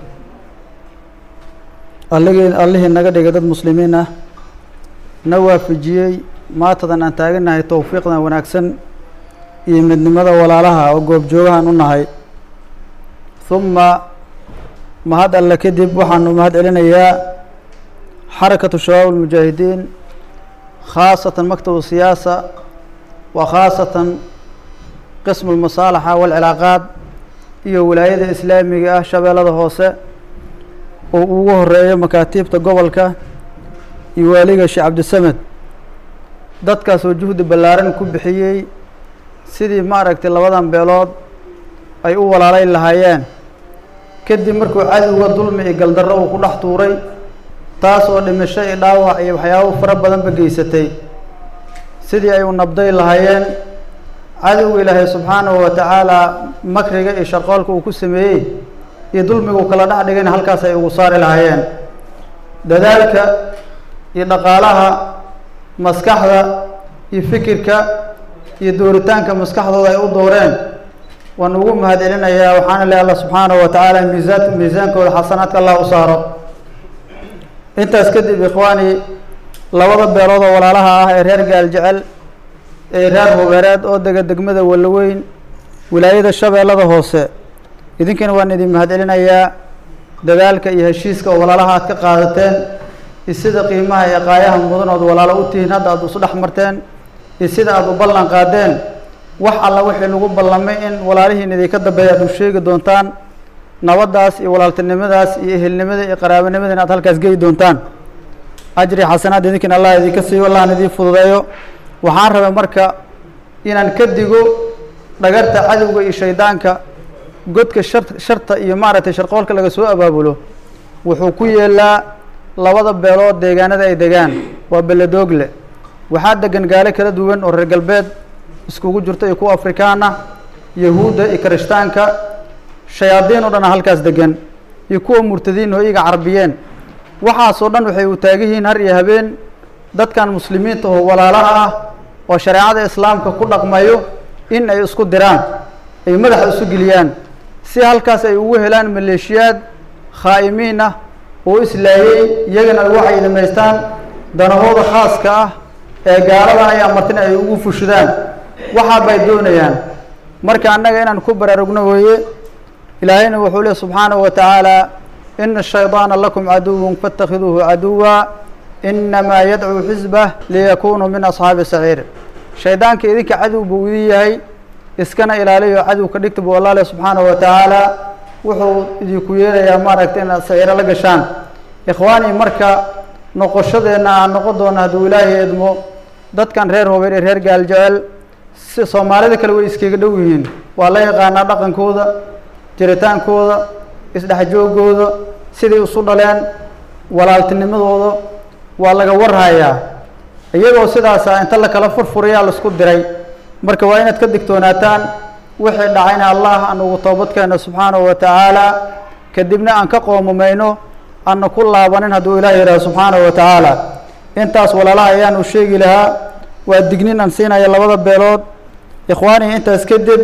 alligii allihii naga dhigay dad muslimiin ah na waafajiyey maatadan aan taagannahay towfiiqdan wanaagsan iyo midnimada walaalaha oo goobjoogahan u nahay uma mahad alle kadib waxaanu mahad celinayaa xarakatu shabaab almujaahidiin khaasatan maktabu siyaasa wa khaasatan qismu lmasaalaxa waalcilaaqaad iyo wilaayada islaamiga ah shabeellada hoose oo ugu horeeyo makaatiibta gobolka iyo waaliga sheekh cabdisamed dadkaas oo juhdi ballaaran ku bixiyey sidii maaragtay labadan beelood ay u walaalayn lahaayeen kadib markuu cadowga dulmi iyo galdarro uu ku dhex tuuray taas oo dhimasho iyo dhaawac iyo waxyaabo fara badanba geysatay sidii ay u nabday lahaayeen cadowga ilaahay subxaanahu wa tacaala makriga iyo sharqoolka uu ku sameeyey iyo dulmiga uu kala dhex dhigayna halkaas ay ugu saari lahaayeen dadaalka iyo dhaqaalaha maskaxda iyo fikirka iyo dooritaanka maskaxdooda ay u dooreen waan ugu mahad celinayaa waxaana leh alla subxaanahu wa tacaala miisaan miisaankooda xasanaadka allah u saaro intaas kadib ikhwaani labada beelood oo walaalaha ah ee reer gaaljecel ee reer hubeereed oo dega degmada walaweyn wilaayada shabeellada hoose idinkana waan idin mahad celinayaa dadaalka iyo heshiiska oo walaalaha aad ka qaadateen iyo sida qiimaha iyo qaayaha mudan ood walaalo u tihiin hadda aad isu dhex marteen iyo sida aada u ballan qaadeen wax alla wixii lagu ballamay in walaalihiin idinka dambeeya aad u sheegi doontaan nabaddaas iyo walaaltinimadaas iyo ehelnimada iyo qaraabanimada in aad halkaas geyi doontaan ajri xasanaad idinkana allah idinka siiyo allahna idiin fududeeyo waxaan rabay marka inaan ka digo dhagarta cadowga iyo shaydaanka godka shar sharta iyo maaragtay sharqoolka laga soo abaabulo wuxuu ku yeelaa labada beelood deegaanada ay degaan waa beledoogle waxaa degan gaalo kala duwan oo reer galbeed iskugu jirto iyo kuwa afrikaan ah yahuudda iyo kirishtaanka shayaadiin oo dhan halkaas degan iyo kuwa murtadiin oo iyaga carabiyeen waxaasoo dhan waxay u taagan yihiin har iyo habeen dadkan muslimiinta oo walaalaha ah oo shareecada islaamka ku dhaqmayo in ay isku diraan ay madaxa isu geliyaan si halkaas ay ugu helaan maleeshiyaad khaa'imiin ah oo islaayey iyagana ay waxay dhamaystaan danahooda khaaska ah ee gaalada ay amartin ay ugu fushidaan waxaa bay doonayaan marka annaga inaan ku baraarugno weeye ilaahayna wuxuu leey subxaanahu wa tacaala ina shaydaana lakum caduwun faاtakhiduuhu caduwa inamaa yadcuu xisbah liyakunuu min asxaabi saciir shaydaanka idinka cadow buu idin yahay iskana ilaaliyo cadow ka dhigta buu allah leh subxaanahu wa tacaala wuxuu idinku yeelayaa maaragtay inaad saciiro la gashaan ikhwaani marka noqoshadeenna aan noqon doona hadduu ilaahay edmo dadkan reer hobeer iyo reer gaaljecel si soomaalida kale way iskaga dhow yihiin waa la yaqaanaa dhaqankooda jiritaankooda isdhexjoogooda siday isu dhaleen walaaltinimadooda waa laga warhayaa iyagoo sidaasa inta la kala furfurayaa laisku diray marka waa inaad ka digtoonaataan wixii dhacayna allah aan ugu toobadkeena subxaanahu wa tacaala kadibna aan ka qoomamayno aana ku laabanin hadduu ilaah yidhaha subxaanahu wa tacaala intaas walaalaha ayaan u sheegi lahaa waa dignin aan siinaya labada beelood ikhwaanii intaas kadib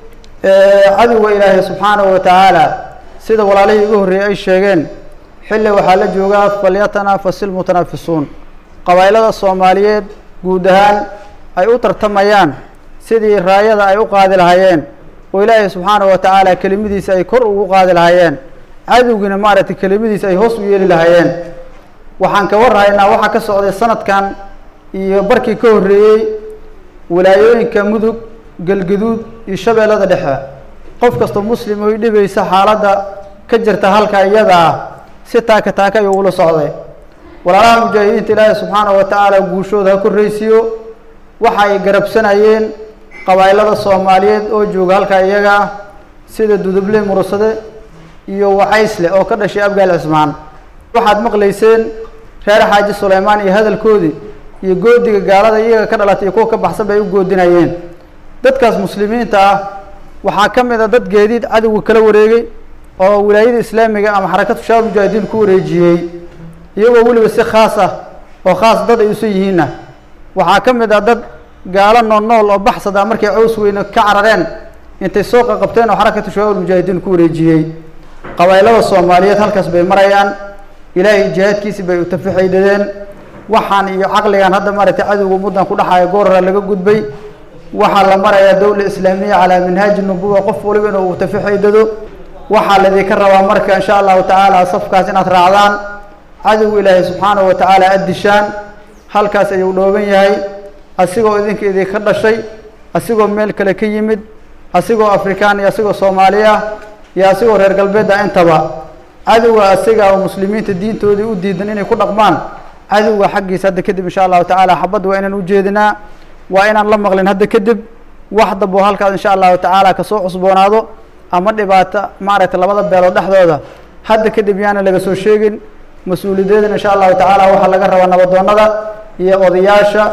cadowga ilaahay subxaanahu wa tacaala sida walaalihii igu horreeyey ay sheegeen xilli waxaa la joogaa falyatanafasi ilmutanaafisuun qabaa'ilada soomaaliyeed guud ahaan ay u tartamayaan sidii raayada ay u qaadi lahaayeen oo ilaahay subxaanahu wa tacaala kelimadiisa ay kor ugu qaadi lahaayeen cadowgiina maaragtay kelimadiisa ay hoos u yeeli lahaayeen waxaan ka warhaynaa waxaa ka socday sanadkan iyo barkii ka horreeyey wilaayooyinka mudug galgaduud iyo shabeellada dhexe qof kastoo muslim oy dhibaysa xaaladda ka jirta halka iyada ah si taaka taaka ayuu ula socday walaalaha mujaahidiinta ilaahay subxaanahu wa tacaala guushooda ha korraysiiyo waxa ay garabsanayeen qabaa'ilada soomaaliyeed oo jooga halka iyaga ah sida duduble murusade iyo wacaysle oo ka dhashay abgaal cismaan waxaad maqlayseen reer xaaji suleymaan iyo hadalkoodii iyo goodiga gaalada iyaga ka dhalatay iyo kuwa ka baxsan bay u goodinayeen dadkaas muslimiinta ah waxaa ka mid a dad geediid cadowga kala wareegay oo wilaayada islaamiga ama xarakatu shabaab mujaahidiin ku wareejiyey iyagoo weliba si khaas ah oo khaas dad ay usan yihiinna waxaa ka mid ah dad gaalo nool nool oo baxsad ah markay caws weyne ka carareen intay soo qaqabteen oo xarakatu shabaab mujaahidiin ku wareejiyey qabaa'ilada soomaaliyeed halkaas bay marayaan ilaahay jihaadkiisi bay utafaxaydadeen waxaan iyo caqligan hadda maaragtay cadowga muddan ku dhaxaya goorara laga gudbay waxaa la marayaa dowla islaamiya calaa minhaaji nubuwa qof waliba inuu utafaxaydado waxaa laydinka rabaa marka insha allahu tacaala safkaas inaad raacdaan cadowga ilaahay subxaanahu wa tacaala aad dishaan halkaas ayuu dhooban yahay asigoo idinka idinka dhashay asigoo meel kale ka yimid asigoo afrikaan iyo asigoo soomaali ah iyo asigoo reer galbeed ah intaba cadowga asiga oo muslimiinta diintoodii u diidan inay ku dhaqmaan cadowga xaggiisa hadda kadib insha allahu tacaala xabadda waa inaan ujeedinaa waa inaan la maqlin hadda kadib wax damboo halkaas insha allahu tacaala kasoo cusboonaado ama dhibaato maaragtay labada beelood dhexdooda hadda kadib yaana laga soo sheegin mas-uuliyadeedana insha allahu tacaala waxaa laga rabaa nabadoonada iyo odayaasha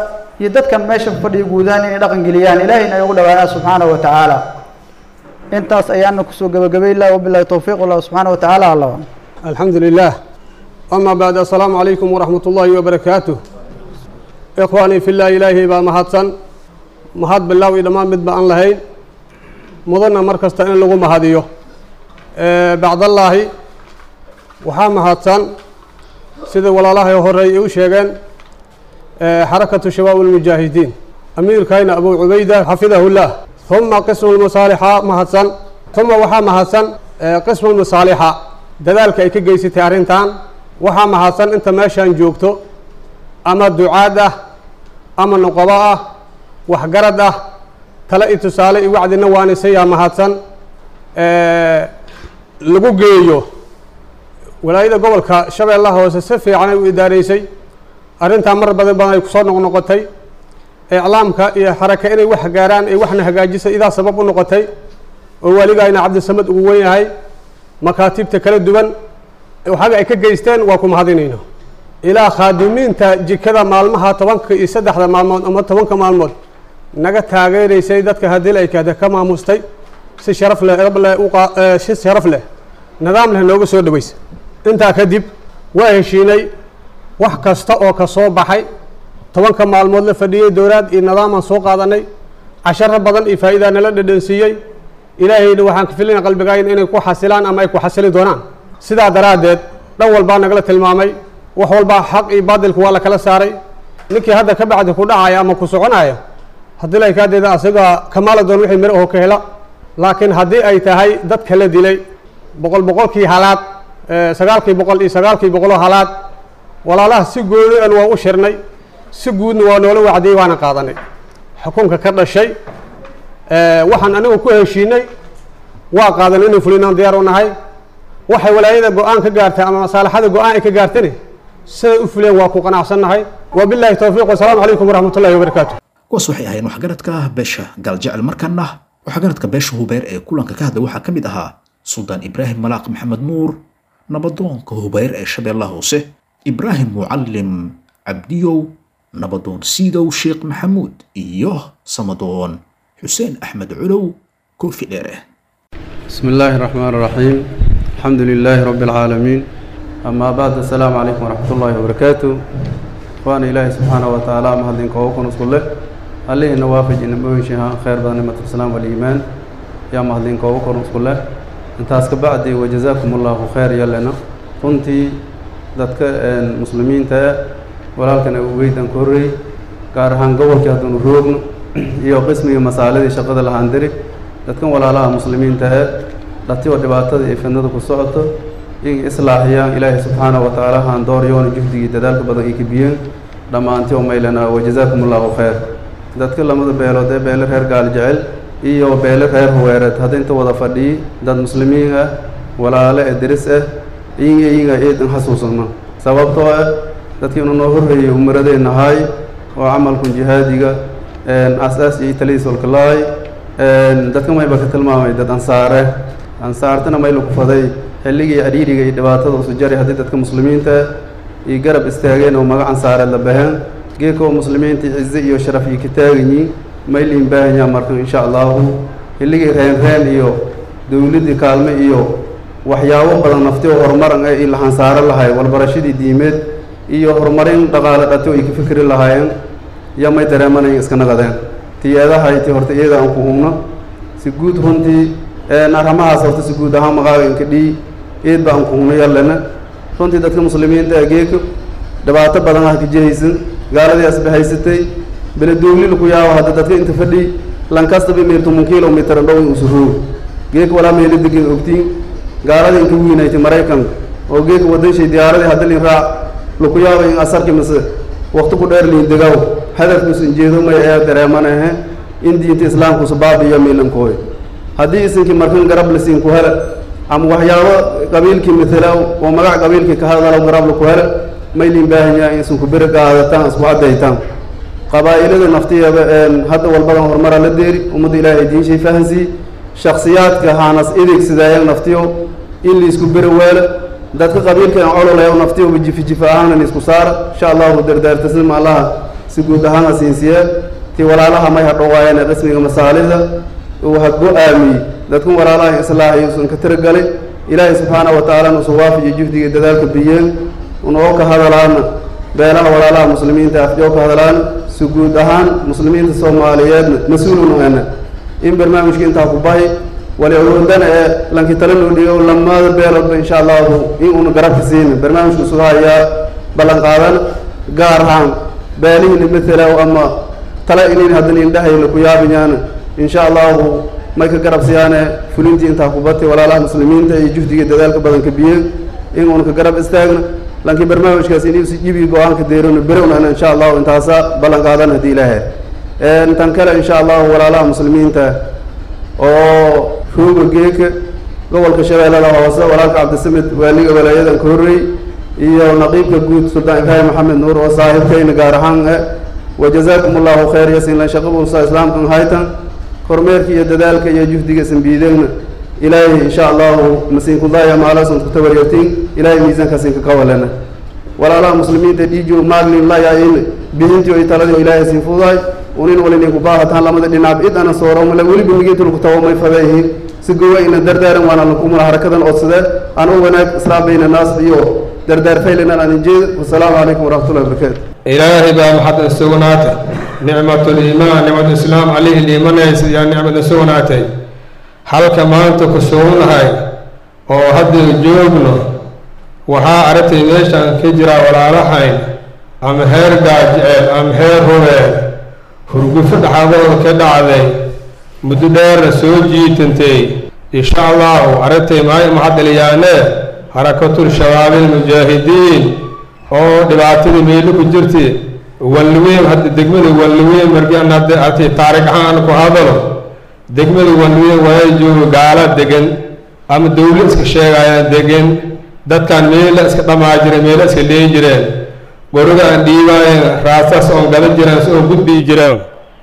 iyo dadkan meeshan fadhiya guudahaan inay dhaqan geliyaan ilaahayna ay ugu dhawaanaan subxaanahu wa tacaala intaas ayaana kusoo gabagabay lah wabilahi towfiiq wallahu subxaana wa tacaala allah الحمد لله أما بعد السلام عليكم ورحمة الله وبركاته إخواني في الله إلهي با مهدسن مهد بالله إذا ما مد بأن لهين مضنا مركز تأين لغو مهديو أه بعد الله وحا مهدسن سيد ولا الله يهري وشيغان أه حركة شباب المجاهدين أمير كاين أبو عبيدة حفظه الله ثم قسم المصالحة مهدسن ثم وحا مهدسن أه قسم المصالحة dadaalka ay ka geysatay arrintan waxaa mahadsan inta meeshaan joogto ama ducaad ah ama noqobo ah waxgarad ah tale iyo tusaale iyo wacdina waanisayaa mahadsan lagu geeyo walaayada gobolka shabeellaha hoose si fiican ay u idaareysay arrintaa mar badan badan ay kusoo noqnoqotay iclaamka iyo xaraka inay wax gaaraan ay waxna hagaajisay idaa sabab u noqotay oo waligayna cabdisamad ugu wen yahay makaatibta kala duwan waxaga ay ka geysteen waa ku mahadinayno ilaa khaadimiinta jikada maalmaha tobanka iyo saddexda maalmood ama tobanka maalmood naga taageeraysay dadka haddii ay kahda ka maamustay si sharaf leh leh si sharaf leh nidaam leh nooga soo dhaweysay intaa kadib waa heshiinay wax kasta oo ka soo baxay tobanka maalmood la fadhiyey dowlaad iyo nidaamaan soo qaadanay casharo badan iyo faa'iidaa nala dhadhansiiyey ilaahayna waxaan ka filina qalbigayn inay ku xasilaan ama ay ku xasili doonaan sidaa daraaddeed dhan walbaa nagala tilmaamay wax walbaa xaq iyo baadilku waa la kala saaray ninkii hadda ka bacdi ku dhacaya ama ku soconaya haddii la kaadeeda asaga kamaala doon wixii miro oo ka hela laakiin haddii ay tahay dad kala dilay boqol boqolkii halaad sagaalkii boqol iyo sagaalkii boqoloo halaad walaalaha si gooni an waa u shirnay si guudna waa noola wacdiyey waana qaadanay xukunka ka dhashay waxaan anigu ku heshiinay waa qaadan inay fulinaan diyaar u nahay waxay walaayada go-aan ka gaartay ama masaalaxada go-aan ay ka gaartane siday u fuleen waa ku qanacsannahay wabillahi towfiiq wasalaamu calaykum waraxmat ullahi wabarakaatu kuwaas waxay ahayn waxgaradka beesha gaaljecel markana waxgaradka beesha hubeer ee kulanka ka hadlay waxaa ka mid ahaa suldaan ibraahim malaaq maxamed nuur nabadoonka hubeer ee shabeellaha hoose ibraahim mucallim cabdiyow nabadoon siidow sheekh maxamuud iyo samadoon xuseen axmed culow koofi dheere بسم الله الرحمن الرحيم الحمد لله رب العالمين أما بعد السلام عليكم ورحمة الله وبركاته وأنا إلهي سبحانه وتعالى مهدين كوكون وصله عليه نوافج إن بوشها خير بنعمة الإسلام والإيمان يا مهدين كوكون وصله انت بعد وجزاكم الله خير يلنا كنت ذاتك المسلمين تا ولكن ويدن كوري gaar ahaan gobolkii hadduunu roogno iyo qismigii masaaladii shaqada lahaan diri dadkan walaalaha muslimiinta ahe dhati oo dhibaatada iyo fidnada ku socoto in islaaxiyaan ilaahay subxaanahu wa tacaala haan dooryoona juhdigii dadaalka badan ay kabiyeen dhammaantii oo maylana wajazaakum allahu khayr dadka lamada beelood ee beele reer gaal jecel iyo beele reer huweereed hadda inta wada fadhiyi dad muslimiin ah walaale ee diris ah iyaga iyaga eedan xasuusano sababtoo ah dadkii inu noo horreeyey umaradeenna ahaay oo camalkun jihaadiga asaas iyo taliis walkalaay dadka mayba ka tilmaamay dad ansaare ansaartana mayla ku faday xilligii adhiiriga iyo dhibaatada usu jari haddii dadka muslimiinta iyo garab istaageen oo magac ansaareed la baheen geeka oo muslimiinta cize iyo sharaf iyo ka taaganyiin mayliin baahanyaa markan insha allahu xilligii reen reen iyo dowladdii kaalme iyo waxyaabo badan nafti oo horumaran ee la hansaaro lahay walbarashadii diimeed iyo horumarin dhaqaale dhati oo ay ka fikri lahaayeen yaa may dareemanayn iska naqadeen tiyeedahayti horta iyada aan ku hubno si guud runtii arrimahaas horta si guud ahaan maqaaganka dhii eed ba aan ku hubno yallena runtii dadka muslimiinta ageeka dhibaato badan ah ka jihaysan gaaladii asba haysatay beledowlil ku yaabo hadda dadka inta fadhi lankastaba meertumun kilomitr dhow usu roog geeka walaa meelo degan ogtiin gaaladii inka wiinaytay maraykanka oo geeka wadanshay diyaaradii hadda lin raac laku yaabo in asarki mise wakti ku dheer liin degaw hadafkuusan jeedo may ee dareemanahe in diinta islaamkuusa baabiyo miilankooy haddii isinkii markan garab lasiin ku hele ama waxyaabo qabiilkii matala oo magac qabiilkii ka hadalo garab laku hele may liin baahan yahay in isinku beri qaadataan isku caddaytaan qabaa'ilada naftiyeeda hadda walbadan horumara la deeri ummadda ilaahay diinshay fahansii shaksiyaadka haanas ideegsidaayan naftiyo in liisku beri weele dadka qabiilkan cololaya naftiyoba jifi jifa ahaanan isku saara insha allahu dardaartasima allaha si guud ahaan hasiinsiye tii walaalaha may hadhowaayeen qismiga masaalida uu ha go-aamiyey dadkun walaalaha islaax iyuusan ka tiragalay ilaahay subxaanahu watacaala nuusan waafajiyo juhdiga dadaalka biyeen unoo ka hadalaana beelaha walaalaha muslimiinta afjoo ka hadlaan si guud ahaan muslimiinta soomaaliyeedna mas-uulunu ena in barnaamijka intaa ku bahi wali awoodana ee lanki tala noo dhigo lamada beeloodba insha allahu in uuna garabka siina barnaamijku suga hayaa ballan qaadana gaar ahaan beelihina matala ama tala inin haddana indhahayna ku yaabiyaana insha allahu may ka garab siyaane fulintii intaa ku batay walaalaha muslimiinta iyo juhdiga dadaalka badanka biyeen in uuna ka garab istaagna laakiin barnaamijkaas inuusi jibi go-aanka deerona berownan insha allahu intaasa ballan qaadan haddii ilaahay tan kale insha allahu walaalaha muslimiinta oo rooga geeka gobolka shabeellada hoose walaalka cabdisamed waaliga walaayadan ka horreey iyo naqiibka guud suldaan ibraahim maxamed nuur oo saaxiibkayna gaar ahaan e wajazaakum allahu khayr yasinlan shaqabuusa islaamkan haytan kormeerka iyo dadaalka iyo juhdiga sanbiidegna ilaahay insha allahu masiinkudaya maalasan kutawaryatin ilaahay miisankaasinka ka walana walaalaha muslimiinta dhiijo maaglin layain bidintii oy taladii oo ilaahay siin fudaay unin walinin kubaahataan lamada dhinaab id ana sooro male weliba migintu lagu tawo may fadeeyihiin si gowa ina dardaaran waana lakumula harakadan odsadee aan u wanaag islaam bayna naas iyo dardaar faylinan aan injeed wasalaamu calaykum waraxmatullahi wabarakaatu ilaahay baa maxad sugnaatay nicmatuliimaan nicmatulislaam calihii liimanaysa yaa nicmada sugnaatay halka maanta ku sugnahay oo hadda joogno waxaa aragtay meeshaan ka jiraa walaalahayn ama heer gaajeceel ama heer rubeel hurgufo dhaxadooda ka dhacday muddo dheerna soo jiitantay insha allahu aragtay maay maxadaliyaane harakatul shabaabil mujaahidiin oo dhibaatadii meelo ku jirtay walweyn hadda degmada walweyn markaan hadda artay taariikh ahaan ku hadalo degmada walweyn waa joogo gaala degan ama dawlo iska sheegayaan degan dadkan meela iska dhamaa jira meela iska leeyi jireen goriga aan dhiibaayeen raasaas oon gada jireen si oon gudbii jireen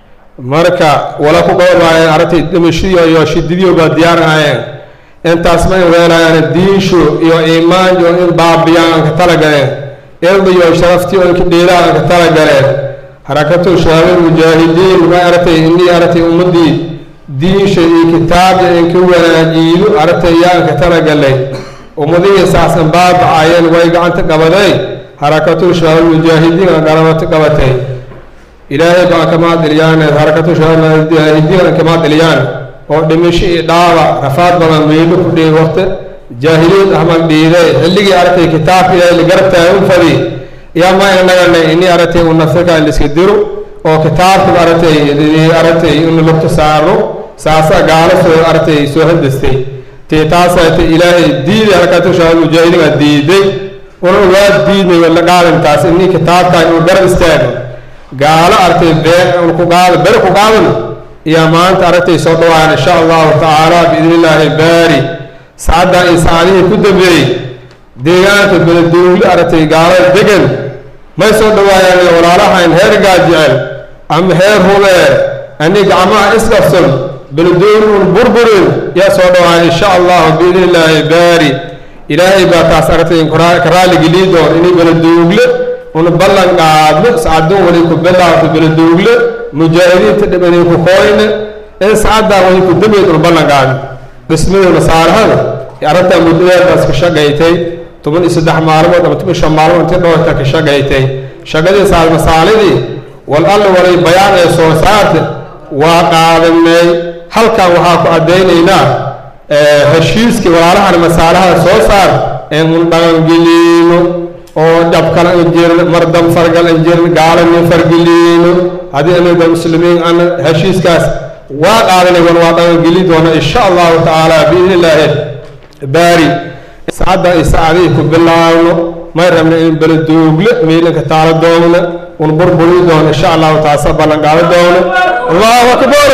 marka wala ku dhowraayeen aragtay dhimashiyo iyo shididiyo baa diyaarayeen intaas ma in weelaayaan diinshu iyo iimaan iyo in baabiyaan aan ka talagaleen ilmi iyo sharaftii oo inka dheelaan aan ka talagaleen harakatu shabaabul mujaahidiin ma aragtay inii aragtay ummadii diinsha iyo kitaabya inka wanaajiido aragtay yaan ka talagalay ummadihii saasan baabacayeen way gacanta qabaday harakatul shabaabul mujaahidiin aan garamata qabatay ilaahay baan kama diliyaan harakatu shabaabul mujaahidiin aan kama diliyaan oo dhimasho iyo dhaawac rafaad badan meelo ku dhigay waqti jaahiliyad ahmal dhiiday xilligii aragtay kitaabka ilaahay la garab taagan fadi yaa ma inagana ini aragtay u nafsaka in liska diro oo kitaabka aragtay aragtay in lugta saaro saasa gaalo soo aragtay soo hadastay tee taasaata ilaahay diiday harakatu shabaabul mujaahidiin aa diiday una waa diidnay wala qaadantaas inii kitaabkan uu garab istaago gaalo aragtay bee ku qaada bere ku qaadan iyo maanta aragtay soo dhawaan insha allahu tacaala biidni illaahi baari saacaddan iyo saacadihii ku dambeeyey deegaanka beledowle aragtay gaalada degan may soo dhawaayaan walaalahayn heer gaajecel ama heer hubeer ani gacmaha isqabsan beledowle un burburin yaa soo dhawaan insha allahu biidni illaahi baari ilaahay baa taas aragtay ka raaligeliyi doon inay beledowle una ballan qaadno saacadun wali ku bilaabto beledowle mujaahidiinta dhibanay ku kooyne in saacaddaa wali ku dambeyd una ballan qaadno dhismada masaarahada arrintaa muddadeedaas ka shaqaytay toban iyo saddex maalmood ama toban shan maalmood intii dhowrta ka shaqaytay shaqadii saal masaalidii wal alla walay bayaan ee soo saarta waa qaadanay halkan waxaa ku caddaynaynaa heshiiskii walaalahan masaalaha soo saar ee un dhaqangeliino oo dhabkala an jirin mardam fargal an jirin gaalanin fargeliino haddii anaga muslimiin ana heshiiskaas waa qaadanay wan waa dhaqangeli doona insha allahu tacaala biidni illaahi baari saacadda iyo saacadihii ku bilaabno may rabna in beledoogle miidanka taalo doona un burburi doono insha allahu taasa ballan qaado doono allahu akbar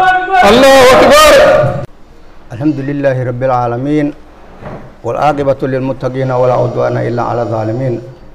allahu akbar الحمد لله رب العالمين والعاقبة للمتقين ولا عدوان إلا على الظالمين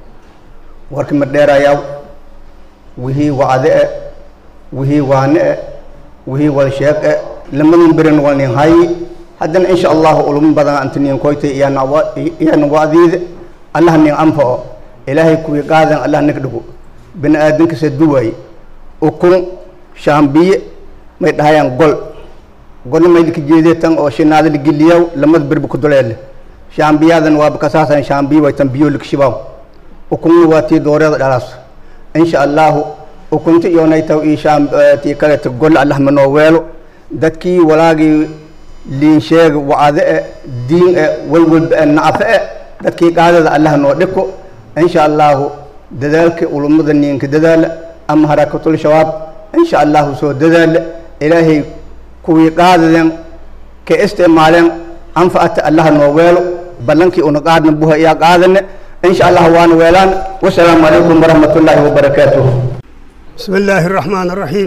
ورك مدير يا وهي وعداء وهي واناء وهي والشيخ لما نبرن والنهاية حتى إن شاء الله أولم بدن أنتني كويت يا نوا يا نواديد الله نين أنفع إلهي كوي قادن الله نكده bini aadankasa duwaay ukun shaambiye may dhahayaan gol golna may lika jeedee tan oo shinaada ligeliyaw lamada berba ku duleele shaambiyadan waaba kasaasan shaambiye way tan biyo likshibaw ukunna waa tii dooreeda dhalaas insha allahu ukunta iyonay taw ii shaam tii kaleta gol allah manoo weelo dadkii walaagii liin sheega wacade e diin e walwalba e nacafe e dadkii qaadada allah noo dhiko insha allahu dadaalka ulumada niinka dadaala ama harakatul shabaab insha allahu soo dadaala ilaahay kuwii qaadadeen ka isticmaaleen anfacata allah noo weelo ballankii una qaadna buha iyaa qaadane insha allah waana weelaan wasalaamu calaykum waraxmat ullaahi wabarakaatuh بسم الله الرحمن الرحيم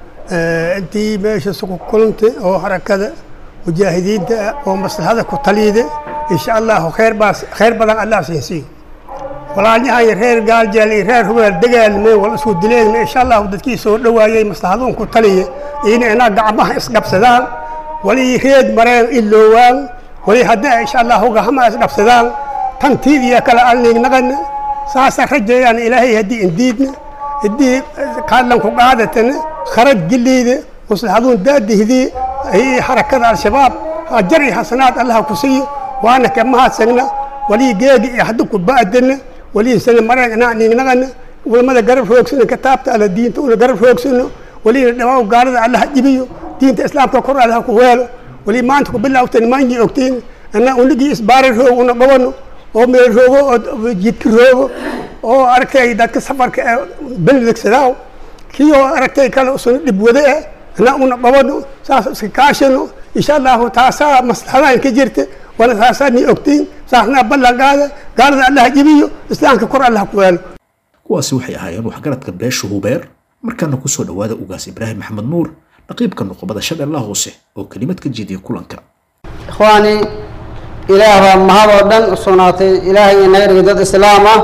انت ماشي سوق كلنت او حركه مجاهدين او مصلحه كتليده ان شاء الله خير باس خير بدن الله سيسي ولا نهاية خير قال جالي خير هو دقال مي ولا سو دلين ان شاء الله ودكي سو دوايي مصلحتهم كتليه ان انا قعبها اسقبسدان ولي خيد مرين اللوان ولي هدا ان شاء الله هو هم اسقبسدان تنتيد يا كلا اني نغن ساسا رجيان الهي هدي انديدنا هدي قادلن ku qaadatan kharaj geliide maslaxaduun daadihdi ay xarakada al-shabaab jari xasanaad allah ku siiyo waana ka mahadsagna walii geegi iyo haddu ku baadana walii sana marag ninagana ulamada garab roogsana kitaabta alla diinta una garab roogsano walii dhawaa gaalada allah jibiyo diinta islaamka kor allah ku weelo walii maanta ku bilawtan maanyi ogtiin ana unigii isbaari roog una qabano oo meel roogo oo jidka roogo oo aragtay dadka safarka ee beledegsadaaw kii oo aragtay kale usuna dhib wade eh ana una qabano saas iska kaashano insha allahu taasaa maslaxadaan ka jirta wana taasaa ni ogtiin saasnaa ballan qaada gaalada allah jibiyo islaamka kor allah ku weelo kuwaasi waxay ahaayeen waxgaradka beesha hubeer markaana kusoo dhowaada ugaas ibraahim maxamed nuur naqiibka nuqubada shabeellaha hoose oo kelimad ka jeediya kulanka ikhwaani ilaah baa mahad oo dhan u sugnaatay ilaahay inaga dhigay dad islaam ah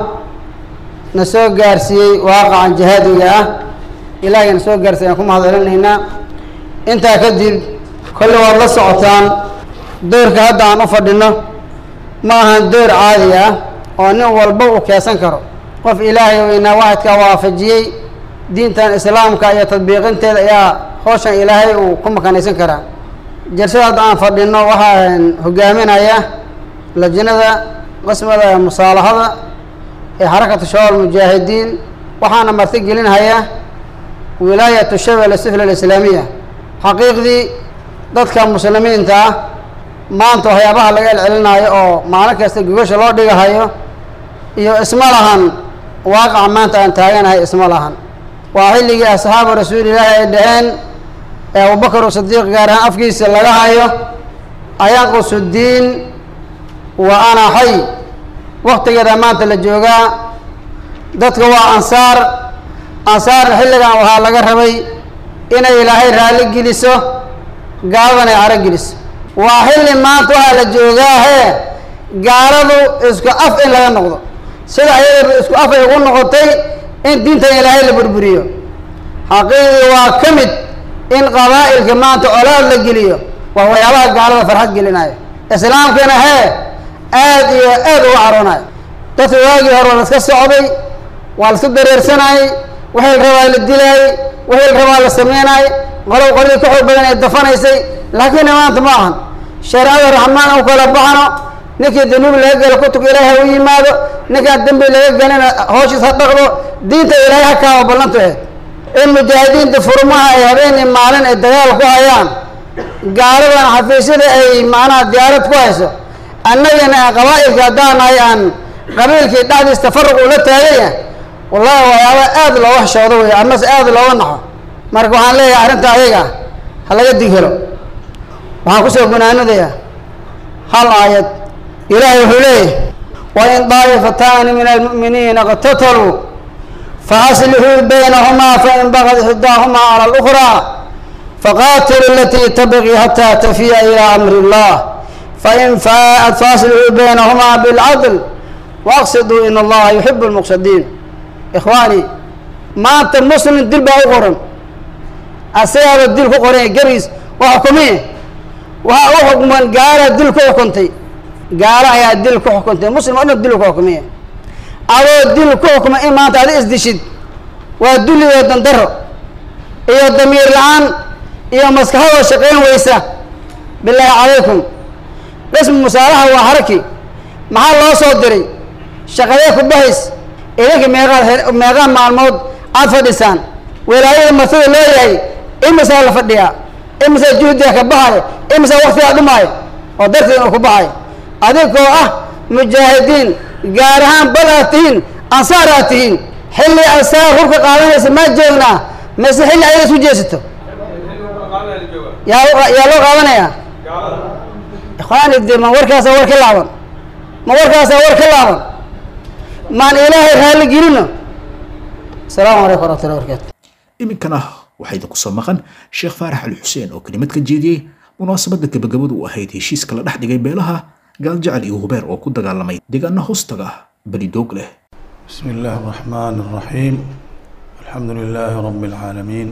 na soo gaarsiiyey waaqacan jihaadiga ah ilaahay na soo gaarsiiyey aan ku mahad celinaynaa intaa kadib kolle waad la socotaan doorka hadda aan u fadhino ma ahan door caadi ah oo nin walba uu keesan karo qof ilaahay weynaa waxidkaa waafajiyey diintan islaamka iyo tadbiiqinteeda ayaa howshan ilaahay uu ku makanaysan karaa jalsada hadda aan fadhino waxaan hogaaminaya lajnada qismada musaalaxada ee xarakatu shabaab mujaahidiin waxaana marti gelinhaya wilaayatu shabel sifla alislaamiya xaqiiqdii dadka muslimiinta ah maanta waxyaabaha laga celcelinaayo oo maalin kasta gogasha loo dhigahayo iyo isma lahan waaqaca maanta aan taaganahay isma lahan waa xilligii asxaabu rasuulilaahi ay dhaheen ee abubakar sadiiq gaar ahaan afkiisa laga hayo ayanqusu diin wa ana xay waktigeeda maanta la joogaa dadka waa ansaar ansaarna xilligan waxaa laga rabay inay ilaahay raalli geliso gaaladan ay caro geliso waa xilli maanta waxaa la joogaa hee gaaladu isku af in laga noqdo sida ayadaba isku af ay ugu noqotay in diintan ilaahay la burburiyo xaqiiqii waa ka mid in qabaa'ilka maanta colaad la geliyo waa waxyaabaha gaalada farxad gelinaya islaamkana hee aad iyo aad uga caroonayo dadka waagii hore waa la iska socday waa la iska dareersanayay wixii la rabaa la dilaayey wixii la rabaa la sameynayay qolow qoladii ka xoog badan ee dafanaysay laakiin maanta ma ahan shareecada raxmaan u kala baxano ninkii danuub laga galo kutubka ilaahay ha u yimaado ninkaan dembi laga galina hooshiis ha dhaqdo diinta ilaahay ha kaaba ballantu ahayd in mujaahidiinta furmaha ay habeenii maalin ay dagaal ku hayaan gaaladan xafiisyada ay macnaha diyaarad ku hayso annagana qabaa'ilka haddaan nahay aan qabiilkii dhexdiis tafaruq ula taagaya wallahi waxyaaba aad looga xishoodo wey amase aad looga naxo marka waxaan leeyahay arrinta ayaga ha laga dig helo waxaan kusoo gunaanadaya hal aayad ilaahay wuxuu leeyahay wain daa'ifataani min almu'miniina iqtataluu فأصلحوا بينهما فإن بغت إحداهما على الأخرى فقاتلوا التي تبغي حتى تفيء إلى أمر الله فإن فاءت فأصلحوا بينهما بالعدل وأقصدوا إن الله يحب المقصدين إخواني ما أنت مسلم دل بأقرن أسيار الدل كقرن جريس وحكمين وحكم قال الدل كحكمتي قال يا الدل كحكمتي مسلم أنا الدل كحكمين adoo dil ku xukma in maanta adi isdishid waa dulli iyo dandaro iyo damiir la-aan iyo maskaxadoo shaqayn weysa bilaahi calaykum qismu musaalaha waa haraki maxaa loo soo diray shaqadee ku bahays idinka meeqaad meeqaa maalmood aad fadhisaan wilaayada martida loo yahay imisaa la fadhiyaa imisaa juhdiga ka baxayo imisaa waktigaa dhumaayo oo darteed inuu ku baxayo adigoo ah mujaahidiin gaar ahaan bal aad tihiin ansaar aad tihiin xilli asaga hubka qaadanaysa maa joognaa mise xilli ayaga isku jeesato yaa yaa loo qaadanayaa ikhwaani de ma warkaasa war ka laaban ma warkaasa war ka laaban maan ilaahay raalli gelino asalaamu calaykum waraxmatullahi wabarakatu iminkana waxaa idinku soo maqan sheekh faarax ali xuseen oo kelimad ka jeediyey munaasabadda gabagabadu u ahayd heshiiska la dhex dhigay beelaha gaaljecel iyo hubeer oo ku dagaalamay deegaana hoostaga beli doog leh بسم الله الرحمن الرحيم الحمد لله رب العالمين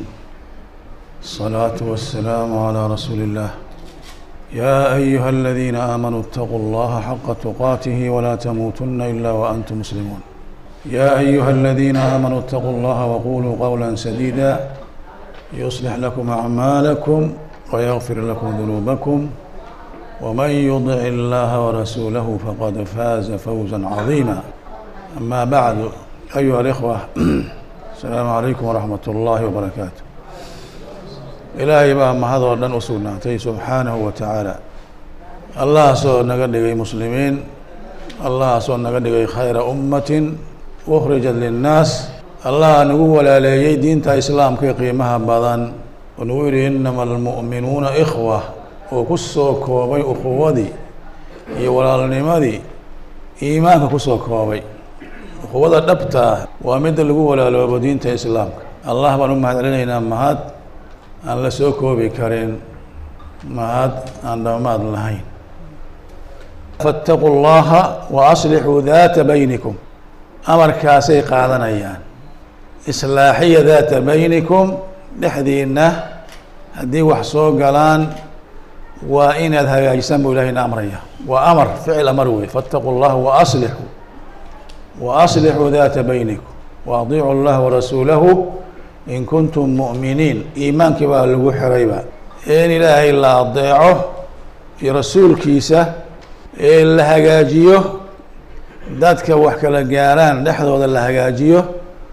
الصلاة والسلام على رسول الله يا أيها الذين آمنوا اتقوا الله حق تقاته ولا تموتن إلا وأنتم مسلمون يا أيها الذين آمنوا اتقوا الله وقولوا قولا سديدا يصلح لكم أعمالكم ويغفر لكم ذنوبكم ومن يطع الله ورسوله فقد فاز فوزا عظيما أما بعد أيها الإخوة السلام عليكم ورحمة الله وبركاته إلهي بقى ما هذا ودن أسولنا سبحانه وتعالى الله سو نقدق مسلمين الله سو نقدق خير أمة أخرجت للناس الله نقول على دينتا إسلام كي قيمها بدن ونقول إنما المؤمنون إخوة وكسو كوبي أخوذي يولا النمذي إيمانك كسو كوبي quwada dhabtaa waa midda lagu walaaloobo diinta islaamka allah baan u mahadcelinaynaa mahad aan la soo koobi karin mahad aan dhammaad lahayn faataquu llaha wa aslixuu daata baynikum amarkaasay qaadanayaan islaaxiya daata baynikum dhexdiina haddii wax soo galaan waa inaad hagaajisaan buu ilahayna amraya waa amar ficil amar wey faataquu llaha wa aslixuu وأصلحوا ذات بينكم وأطيعوا الله ورسوله إن كنتم مؤمنين إيمانك بقى لغو حريبا إن إله إلا أطيعه رسول كيسة إلا هجاجيه دادك وحكا لقاران لحظة وذا هجاجيه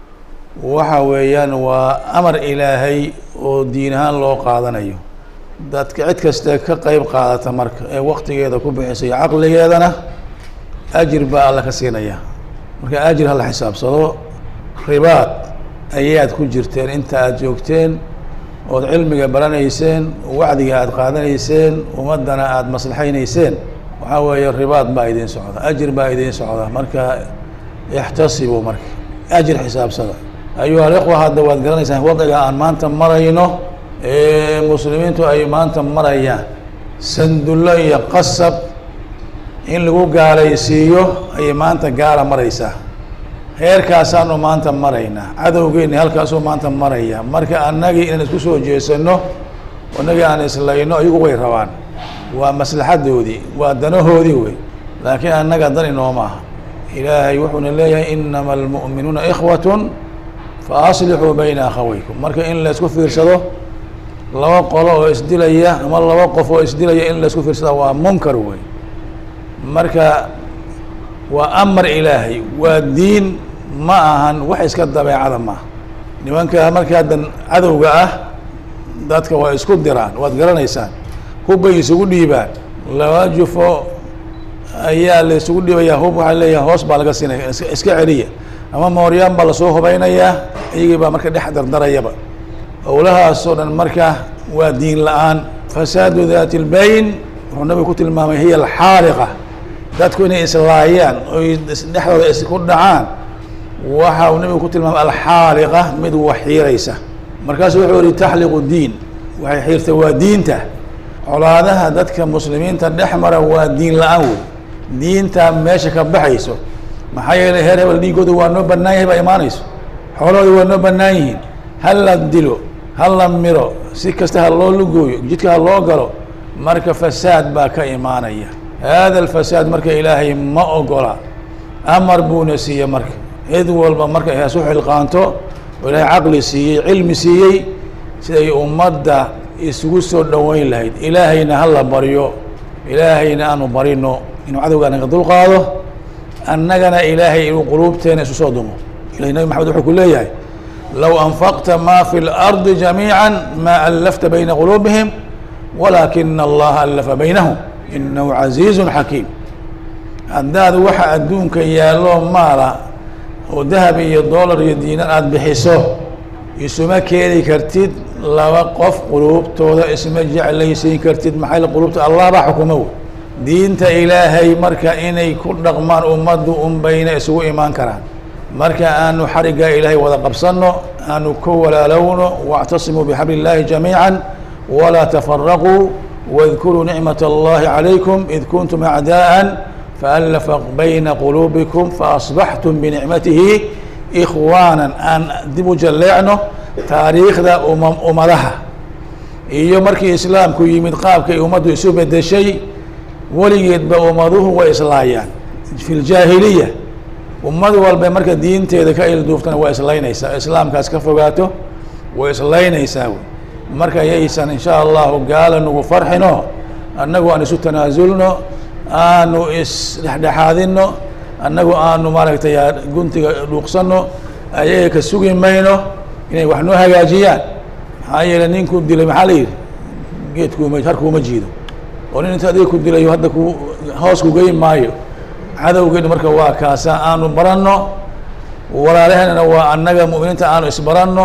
waxa weeyaan waa amar ilaahay oo diin ahaan loo qaadanayo dadka cid kasta ka qeyb qaadata marka ee waktigeeda ku bixisay caqligeedana ajir baa alla ka siinaya marka ajir hala xisaabsado ribaad ayaad ku jirteen inta aada joogteen ood cilmiga baranayseen wacdiga aada qaadanayseen ummaddana aada maslaxaynayseen waxaa weeye ribaad baa idiin socda ajir baa idiin socda marka ixtasibuu marka ajir xisaabsada ayuha alikhwa hadda waad garanaysaan wadciga aan maanta marayno ee muslimiintu ay maanta marayaan sandullo iyo qasab in lagu gaalaysiiyo ayay maanta gaala maraysaa heerkaasaanu maanta maraynaa cadowgeenni halkaasuu maanta maraya marka annagii inaan isku soo jeesano annagii aan islayno iyagu way rabaan waa maslaxadoodii waa danahoodii wey laakiin annaga dan inooma aha ilaahay wuxuuna leeyahay inama almu'minuuna ikhwatun fa aslixuu bayna akhaweykum marka in laysku fiirsado laba qolo oo isdilaya ama laba qof oo isdilaya in laysku fiirsada waa munkar wey marka waa amar ilaahay waa diin ma ahan wax iska dabeecada maaha nimanka markaadan cadowga ah dadka waa isku diraan waad garanaysaan hubbay isugu dhiibaan laba jufo ayaa la isugu dhiibayaa hub waxaa leeyahay hoos baa laga siinaya iska iska celiya ama mooryaan baa lasoo hubeynayaa iyagii baa marka dhex dardarayaba owlahaasoo dhan marka waa diin la-aan fasaadu daati lbayn wuxuu nabigu ku tilmaamay hiya alxaariqa dadku inay islaayaan oy dhexdooda isku dhacaan waxa uu nabigu ku tilmaamay alxaaliqa mid waxiiraysa markaasu wuxuu yihi taxliqu diin waxay xiirtay waa diinta colaadaha dadka muslimiinta dhex mara waa diin la-aan wey diinta meesha ka baxayso maxaa yeelay heer hebel dhiigooda waa noo bannaan yahay baa imaanayso xoolahooda waa noo bannaan yihiin ha la dilo ha la miro si kasta ha loo lugooyo jidka ha loo galo marka fasaad baa ka imaanaya hada alfasaad marka ilaahay ma ogola amar buuna siiye marka cid walba marka ay hasu xilqaanto oo ilaahay caqli siiyey cilmi siiyey siday ummadda isugu soo dhoweyn lahayd ilaahayna ha la baryo ilaahayna aanu barino inuu cadowgaa naga dulqaado annagana ilaahay inuu quluubteena isu soo dumo ilahay nabi maxamed wuxuu ku leeyahay low anfaqta ma fi اlardi jamiica ma allafta bayna quluubihim walaakina allaha allafa baynahum inahu casiizu xakiim haddaad waxa adduunka yaallo maala oo dahab iyo dollar iyo diinar aada bixiso isuma keeni kartid laba qof quluubtooda isma jeclaysiin kartid maxay quluubta allah baa xukuma wey diinta ilaahay marka inay ku dhaqmaan ummaddu unbayna isugu imaan karaan marka aanu xariggaa ilaahay wada qabsanno aanu ka walaalowno waاctasimuu bixabli اllahi jamiica walaa tafaraquu واذkuruu nicmaة اllahi عalaykum id kuntum acdaءa faallafa bayna quluubikum faasbaxtum binicmatihi ikhwaana aan dib u jalleecno taariikhda uma ummadaha iyo markii islaamku yimid qaabkay ummaddu isu bedeshay weligeedba ummaduhu way islaayaan fi ljaahiliya ummad walba marka diinteeda ka ilduuftana waa islaynaysaa islaamkaas ka fogaato way islaynaysaa wey marka yaysan insha allahu gaala nagu farxino annagu aan isu tanaasulno aanu isdhexdhexaadino annagu aanu maaragtay guntiga dhuuqsano ayaga ka sugi mayno inay wax noo hagaajiyaan maxaa yeele ninku dilay maxaa la yidhi geedkuuma harkuuma jiido oo nin inta adiga ku dilayo hadda ku hoos ku geyn maayo cadowgeenu marka waa kaasa aanu baranno walaalaheenana waa annaga mu'miniinta aanu isbaranno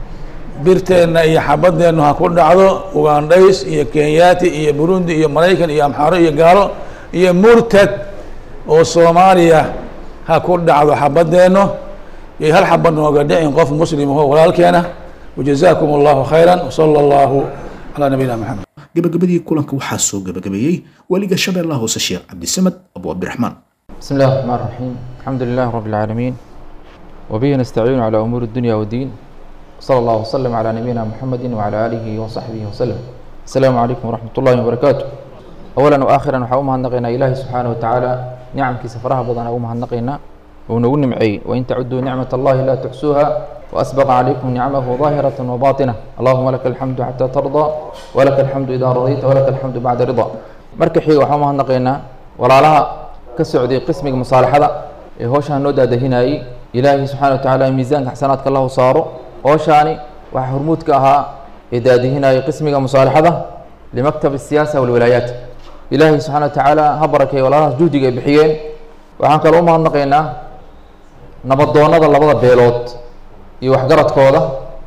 birteenna iyo xabadeennu ha ku dhacdo ugandhays iyo kenyaati iyo burundi iyo maraykan iyo amxaaro iyo gaalo iyo murtad oo soomaaliya ha ku dhacdo xabadeenno iyo hal xabad nooga dhicin qof muslim aho walaalkeena wajazaakum allahu khayra wsala allahu calaa nabiyina maxamed gabagabadii kulanka waxaa soo gabagabeeyey weliga shabeellaha hoose sheekh cabdisamed abu cabdiraxmaan بسم الله الرحمن الرحيم الحمد لله رب العالمين وبه نستعين على أمور الدنيا والدين صلى الله وسلم على نبينا محمد وعلى آله وصحبه وسلم السلام عليكم ورحمة الله وبركاته أولا وآخرا وحاومها النقينا إلهي سبحانه وتعالى نعم كي سفرها بضنا أومها النقينا ونقول نمعي وإن تعدوا نعمة الله لا تحسوها وأسبغ عليكم نعمه ظاهرة وباطنة اللهم لك الحمد حتى ترضى ولك الحمد إذا رضيت ولك الحمد بعد رضا مركحي وحاومها النقينا ولا لها ka socday qismiga musaalaxada ee hooshaan noo daadahinayey ilaahay subxaana wa tacaala miisaanka xasanaadka lahu saaro hooshaani waxaa hormuud ka ahaa ee daadihinayay qismiga musaalaxada limaktab asiyaasa walwalaayaat ilaahay subxana wa tacaala ha barakeeyo walaalahaas juhdiga ay bixiyeen waxaan kaloo u mahadnaqaynaa nabadoonnada labada beelood iyo waxgaradkooda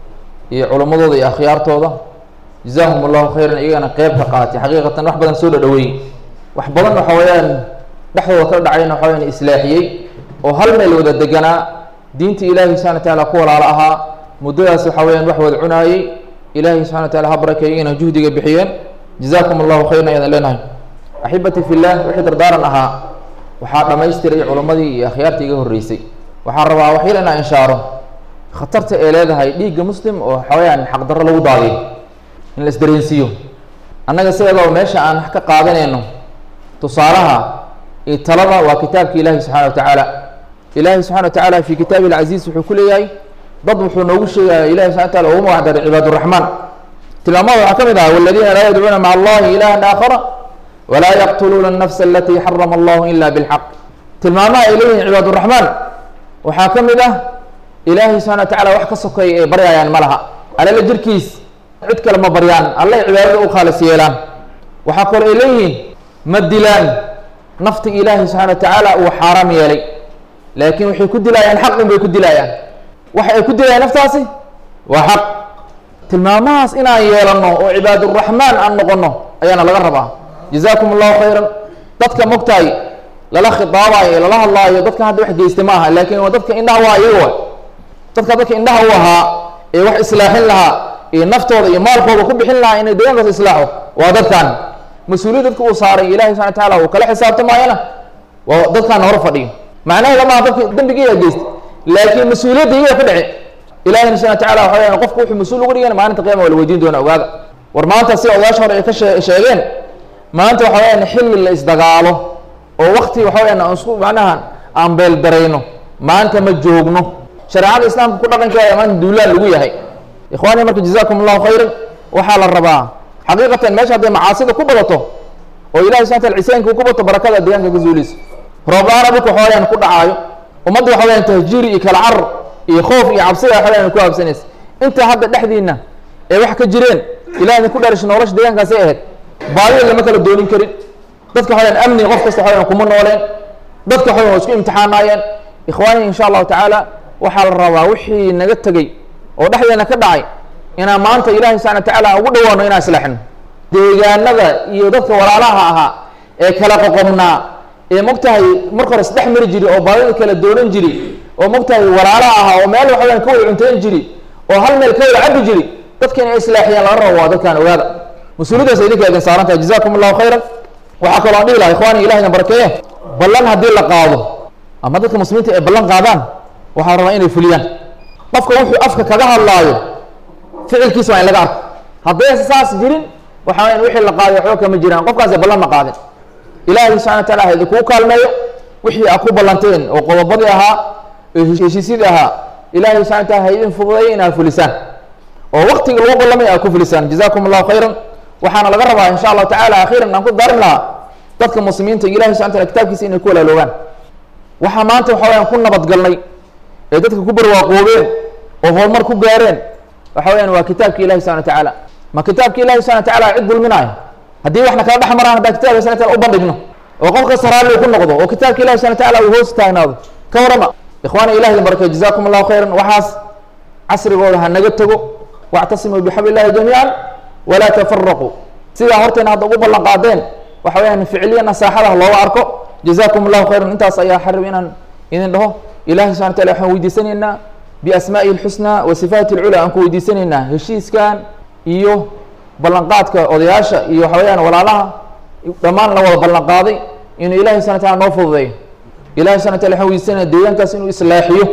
iyo culimmadooda iyo akhyaartooda jazaahum allahu khayran iyagana qeyb ka qaatay xaqiiqatan wax badan soo dhadhaweey wax badan waxa weeyaan dhexdooda kala dhacayna waxa wayaan islaaxiyey oo hal meel wada deganaa diinta ilaahi subxana wa tacaala ku walaalo ahaa muddadaas waxa weyaan wax wada cunaayey ilaahi subxana wa tacala ha barakeeyo iyagana juhdiga bixiyeen jazaakum allahu khayran ayaan leenahay axibati fillah wixii dardaaran ahaa waxaa dhammaystiray culimmadii iyo akhyaartii iga horreysay waxaan rabaa waxyar inaa inshaaro khatarta ee leedahay dhiigga muslim oo waxa weyaan xaqdarro lagu daadiyo in la isdareensiiyo annaga sideedoo meesha aan wax ka qaadanayno tusaalaha iyo talada waa kitaabka ilaahi subxana wa tacaala ilaahi subxana wa tacaala fi kitaabi alcaziiz wuxuu ku leeyahay dad wuxuu noogu sheegaya ilahi subxana wa taala ugu magac daray cibaad uraxmaan tilmaamada waxaa ka mid ah waladiina laa yadcuuna maca allahi ilahan aakhara walaa yaqtuluuna الnafsa alatii xarama allahu ila bilxaq tilmaamaha ay leeyihin cibaad uraxmaan waxaa ka mid ah ilaahi subxana wa tacala wax ka sokeeya ay baryayaan ma laha alala jirkiis cid kale ma baryaan allay cibaadada u khaalis yeelaan waxaa kaloo ay leeyihiin ma dilaan nafta ilaahi subxana wa tacaala uu xaaraam yeelay laakiin waxay ku dilaayaan xaq un bay ku dilaayaan waxa ay ku dilayaan naftaasi waa xaq tilmaamahaas inaan yeelanno oo cibaaduraxmaan aan noqono ayaana laga rabaa jazaakum allahu khayran dadka mogtahay lala khitaabayo lala hadlaayo dadka hadda wax geystay ma aha laakiin waa dadka indhaha waa iyaga dadka dadka indhaha u ahaa ee wax islaaxin lahaa iyo naftooda iyo maalkooda ku bixin lahaa inay deegaankaas islaaxo waa dadkan mas-uuliyad dadka uu saaray ilahi subxana wa tacaala uu kala xisaabtamaayana waa dadkaan hor fadhiyo macnaheeda maaha dadka dembigiiyaa geystay laakiin mas-uuliyadda iyaga ka dhici ilahina subxana wa tacala waxa weyaan qofku wuxuu mas-uul uga dhigan maalinta qiyama waa la weydiin doona ogaada war maanta sida odayaasha hore ay ka shee sheegeen maanta waxa weyaan xilli la isdagaalo oo wakti waxa weyaan aan isku macnaha aan beeldarayno maanta ma joogno shareecada islaamka ku dhaqankeeda maanta duulaan lagu yahay ikhwaani marka jazaakum allahu khayran waxaa la rabaa xaqiiqatan meesha hadday macaasida ku badato oo ilahi subxana taala cisaanka uu ku bato barakada deegaanka ka zuulayso roob-la-aan dhulka waxawayaan ku dhacaayo ummadda waxa weyaan tahjiiri iyo kala carar iyo khoof iyo cabsida waxa weyaan ku habsanaysa intaa hadda dhexdiina ee wax ka jireen ilahi idin ku dharisha nolosha deegaankaasay ahayd baadida lama kala doonin karin dadka waxawayaan amni qof kasta waxawayaan kuma nooleen dadka waxawayaan waa isku imtixaanaayeen ikhwaani insha allahu tacaala waxaa la rabaa wixii naga tegey oo dhexdeena ka dhacay inaan maanta ilahi subxana wa tacaala ugu dhawaano inaan islaaxino deegaanada iyo dadka walaalaha ahaa ee kala qoqobnaa ee mogtahay marka hore isdhex mari jiri oo baadida kala doonan jiri oo mogtahay walaalaha ahaa oo meel waxaweyaan ka wada cuntayn jiri oo hal meel ka wada cabi jiri dadka inay islaaxiyaan laga rabo waa dadkaan ogaada mas-uuliyadaas idinka idin saaran tahay jazakum allahu khayran waxaa kaloo aan dhihi laha ikhwaani ilahi idin barakeeye ballan haddii la qaado ama dadka muslimiinta ay ballan qaadaan waxaa rabaa inay fuliyaan qofka wuxuu afka kaga hadlaayo ficilkiisa waa in laga arko haddaysa saas jirin waxa weyaan wixii la qaaday waxba kama jiraan qofkaasi ballan ma qaadin ilaahay subxana wa taala ha idinkuu kaalmeeyo wixii aa ku ballanteen oo qodobadii ahaa oo heshiisyadii ahaa ilahay subxana wa taala ha idin fududeeyo inaad fulisaan oo waktiga lagu ballamay aad ku fulisaan jazakum allahu khayran waxaana laga rabaa insha allahu tacala akhiiran aan ku darin lahaa dadka muslimiinta ilahi subxana wa taala kitaabkiisa inay ku walaaloogaan waxaa maanta waxa weyaan ku nabadgalnay ee dadka ku barwaaqoobeen oo horumar ku gaareen waxa weyaan waa kitaabka ilahi subxana wa tacaala ma kitaabka ilahi subxana wa tacaala cid dulminaayo haddii waxna kala dhex maraan haddaan kitabka subxana taala u bandhigno oo qof kasta raalli ku noqdo oo kitaabka ilahi subxana wa tacaala uu hoos taagnaado ka warama ikhwaana ilahi idin barakay jazakum allahu khayran waxaas casrigooda ha naga tego wactasimuu bixabli illahi jamiican walaa tafaraquu sidaa horteena hadda ugu ballan qaadeen waxa weyaan ficiliya nasaaxada looga arko jazakum allahu khayran intaas ayaa xarib inaan idin dhaho ilahi subxana wa taala waxaan weydiisanaynaa biasmaa'ihi alxusnaa wa sifaati alculaa aan ku weydiisanaynaa heshiiskan iyo ballanqaadka odayaasha iyo waxa weyaan walaalaha dhammaan la wada ballan qaaday inuu ilahi subxana wa taala noo fududeeyo ilahi subxana wa tala waxaan weydiisanaya deegaankaas inuu islaaxiyo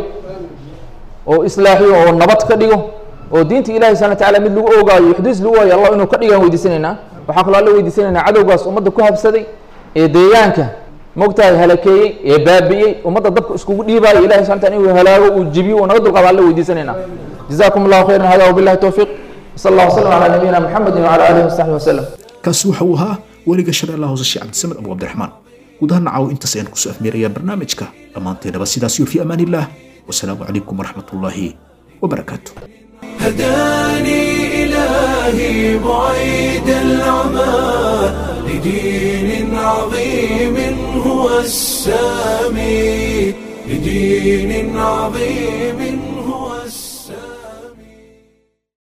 oo islaaxiyo oo nabad ka dhigo oo diinta ilahi subxana wa taala mid lagu oogaayo xuduus lagu waayo allah inuu ka dhigaan weydiisanaynaa waxaa kaloo alla weydiisanaynaa cadowgaas ummadda ku habsaday ee deegaanka mogtahay halakeeyey ee baabi'iyey ummadda dabka iskugu dhiibaayo ilahi subxana taala inuu halaago uu jibiyo uu naga dulqaado alla weydiisanaynaa jazakum allahu khayran hada wabillahi towfiiq sal allah wasalam calaa nabiyina muxamedin wacala aalihi wasaxbi wasalam kaasi waxa uu ahaa weliga shabeellaha hoose sheekh cabdisamed abu cabdiraxmaan guud ahaan caawo intaas ayaan kusoo afmeerayaa barnaamijka dhammaanteennaba sidaas iyo fi amaan illah wasalaamu calaykum waraxmat ullaahi wabarakaatu هداني إلهي بعيد العمى لدين عظيم هو السامي لدين عظيم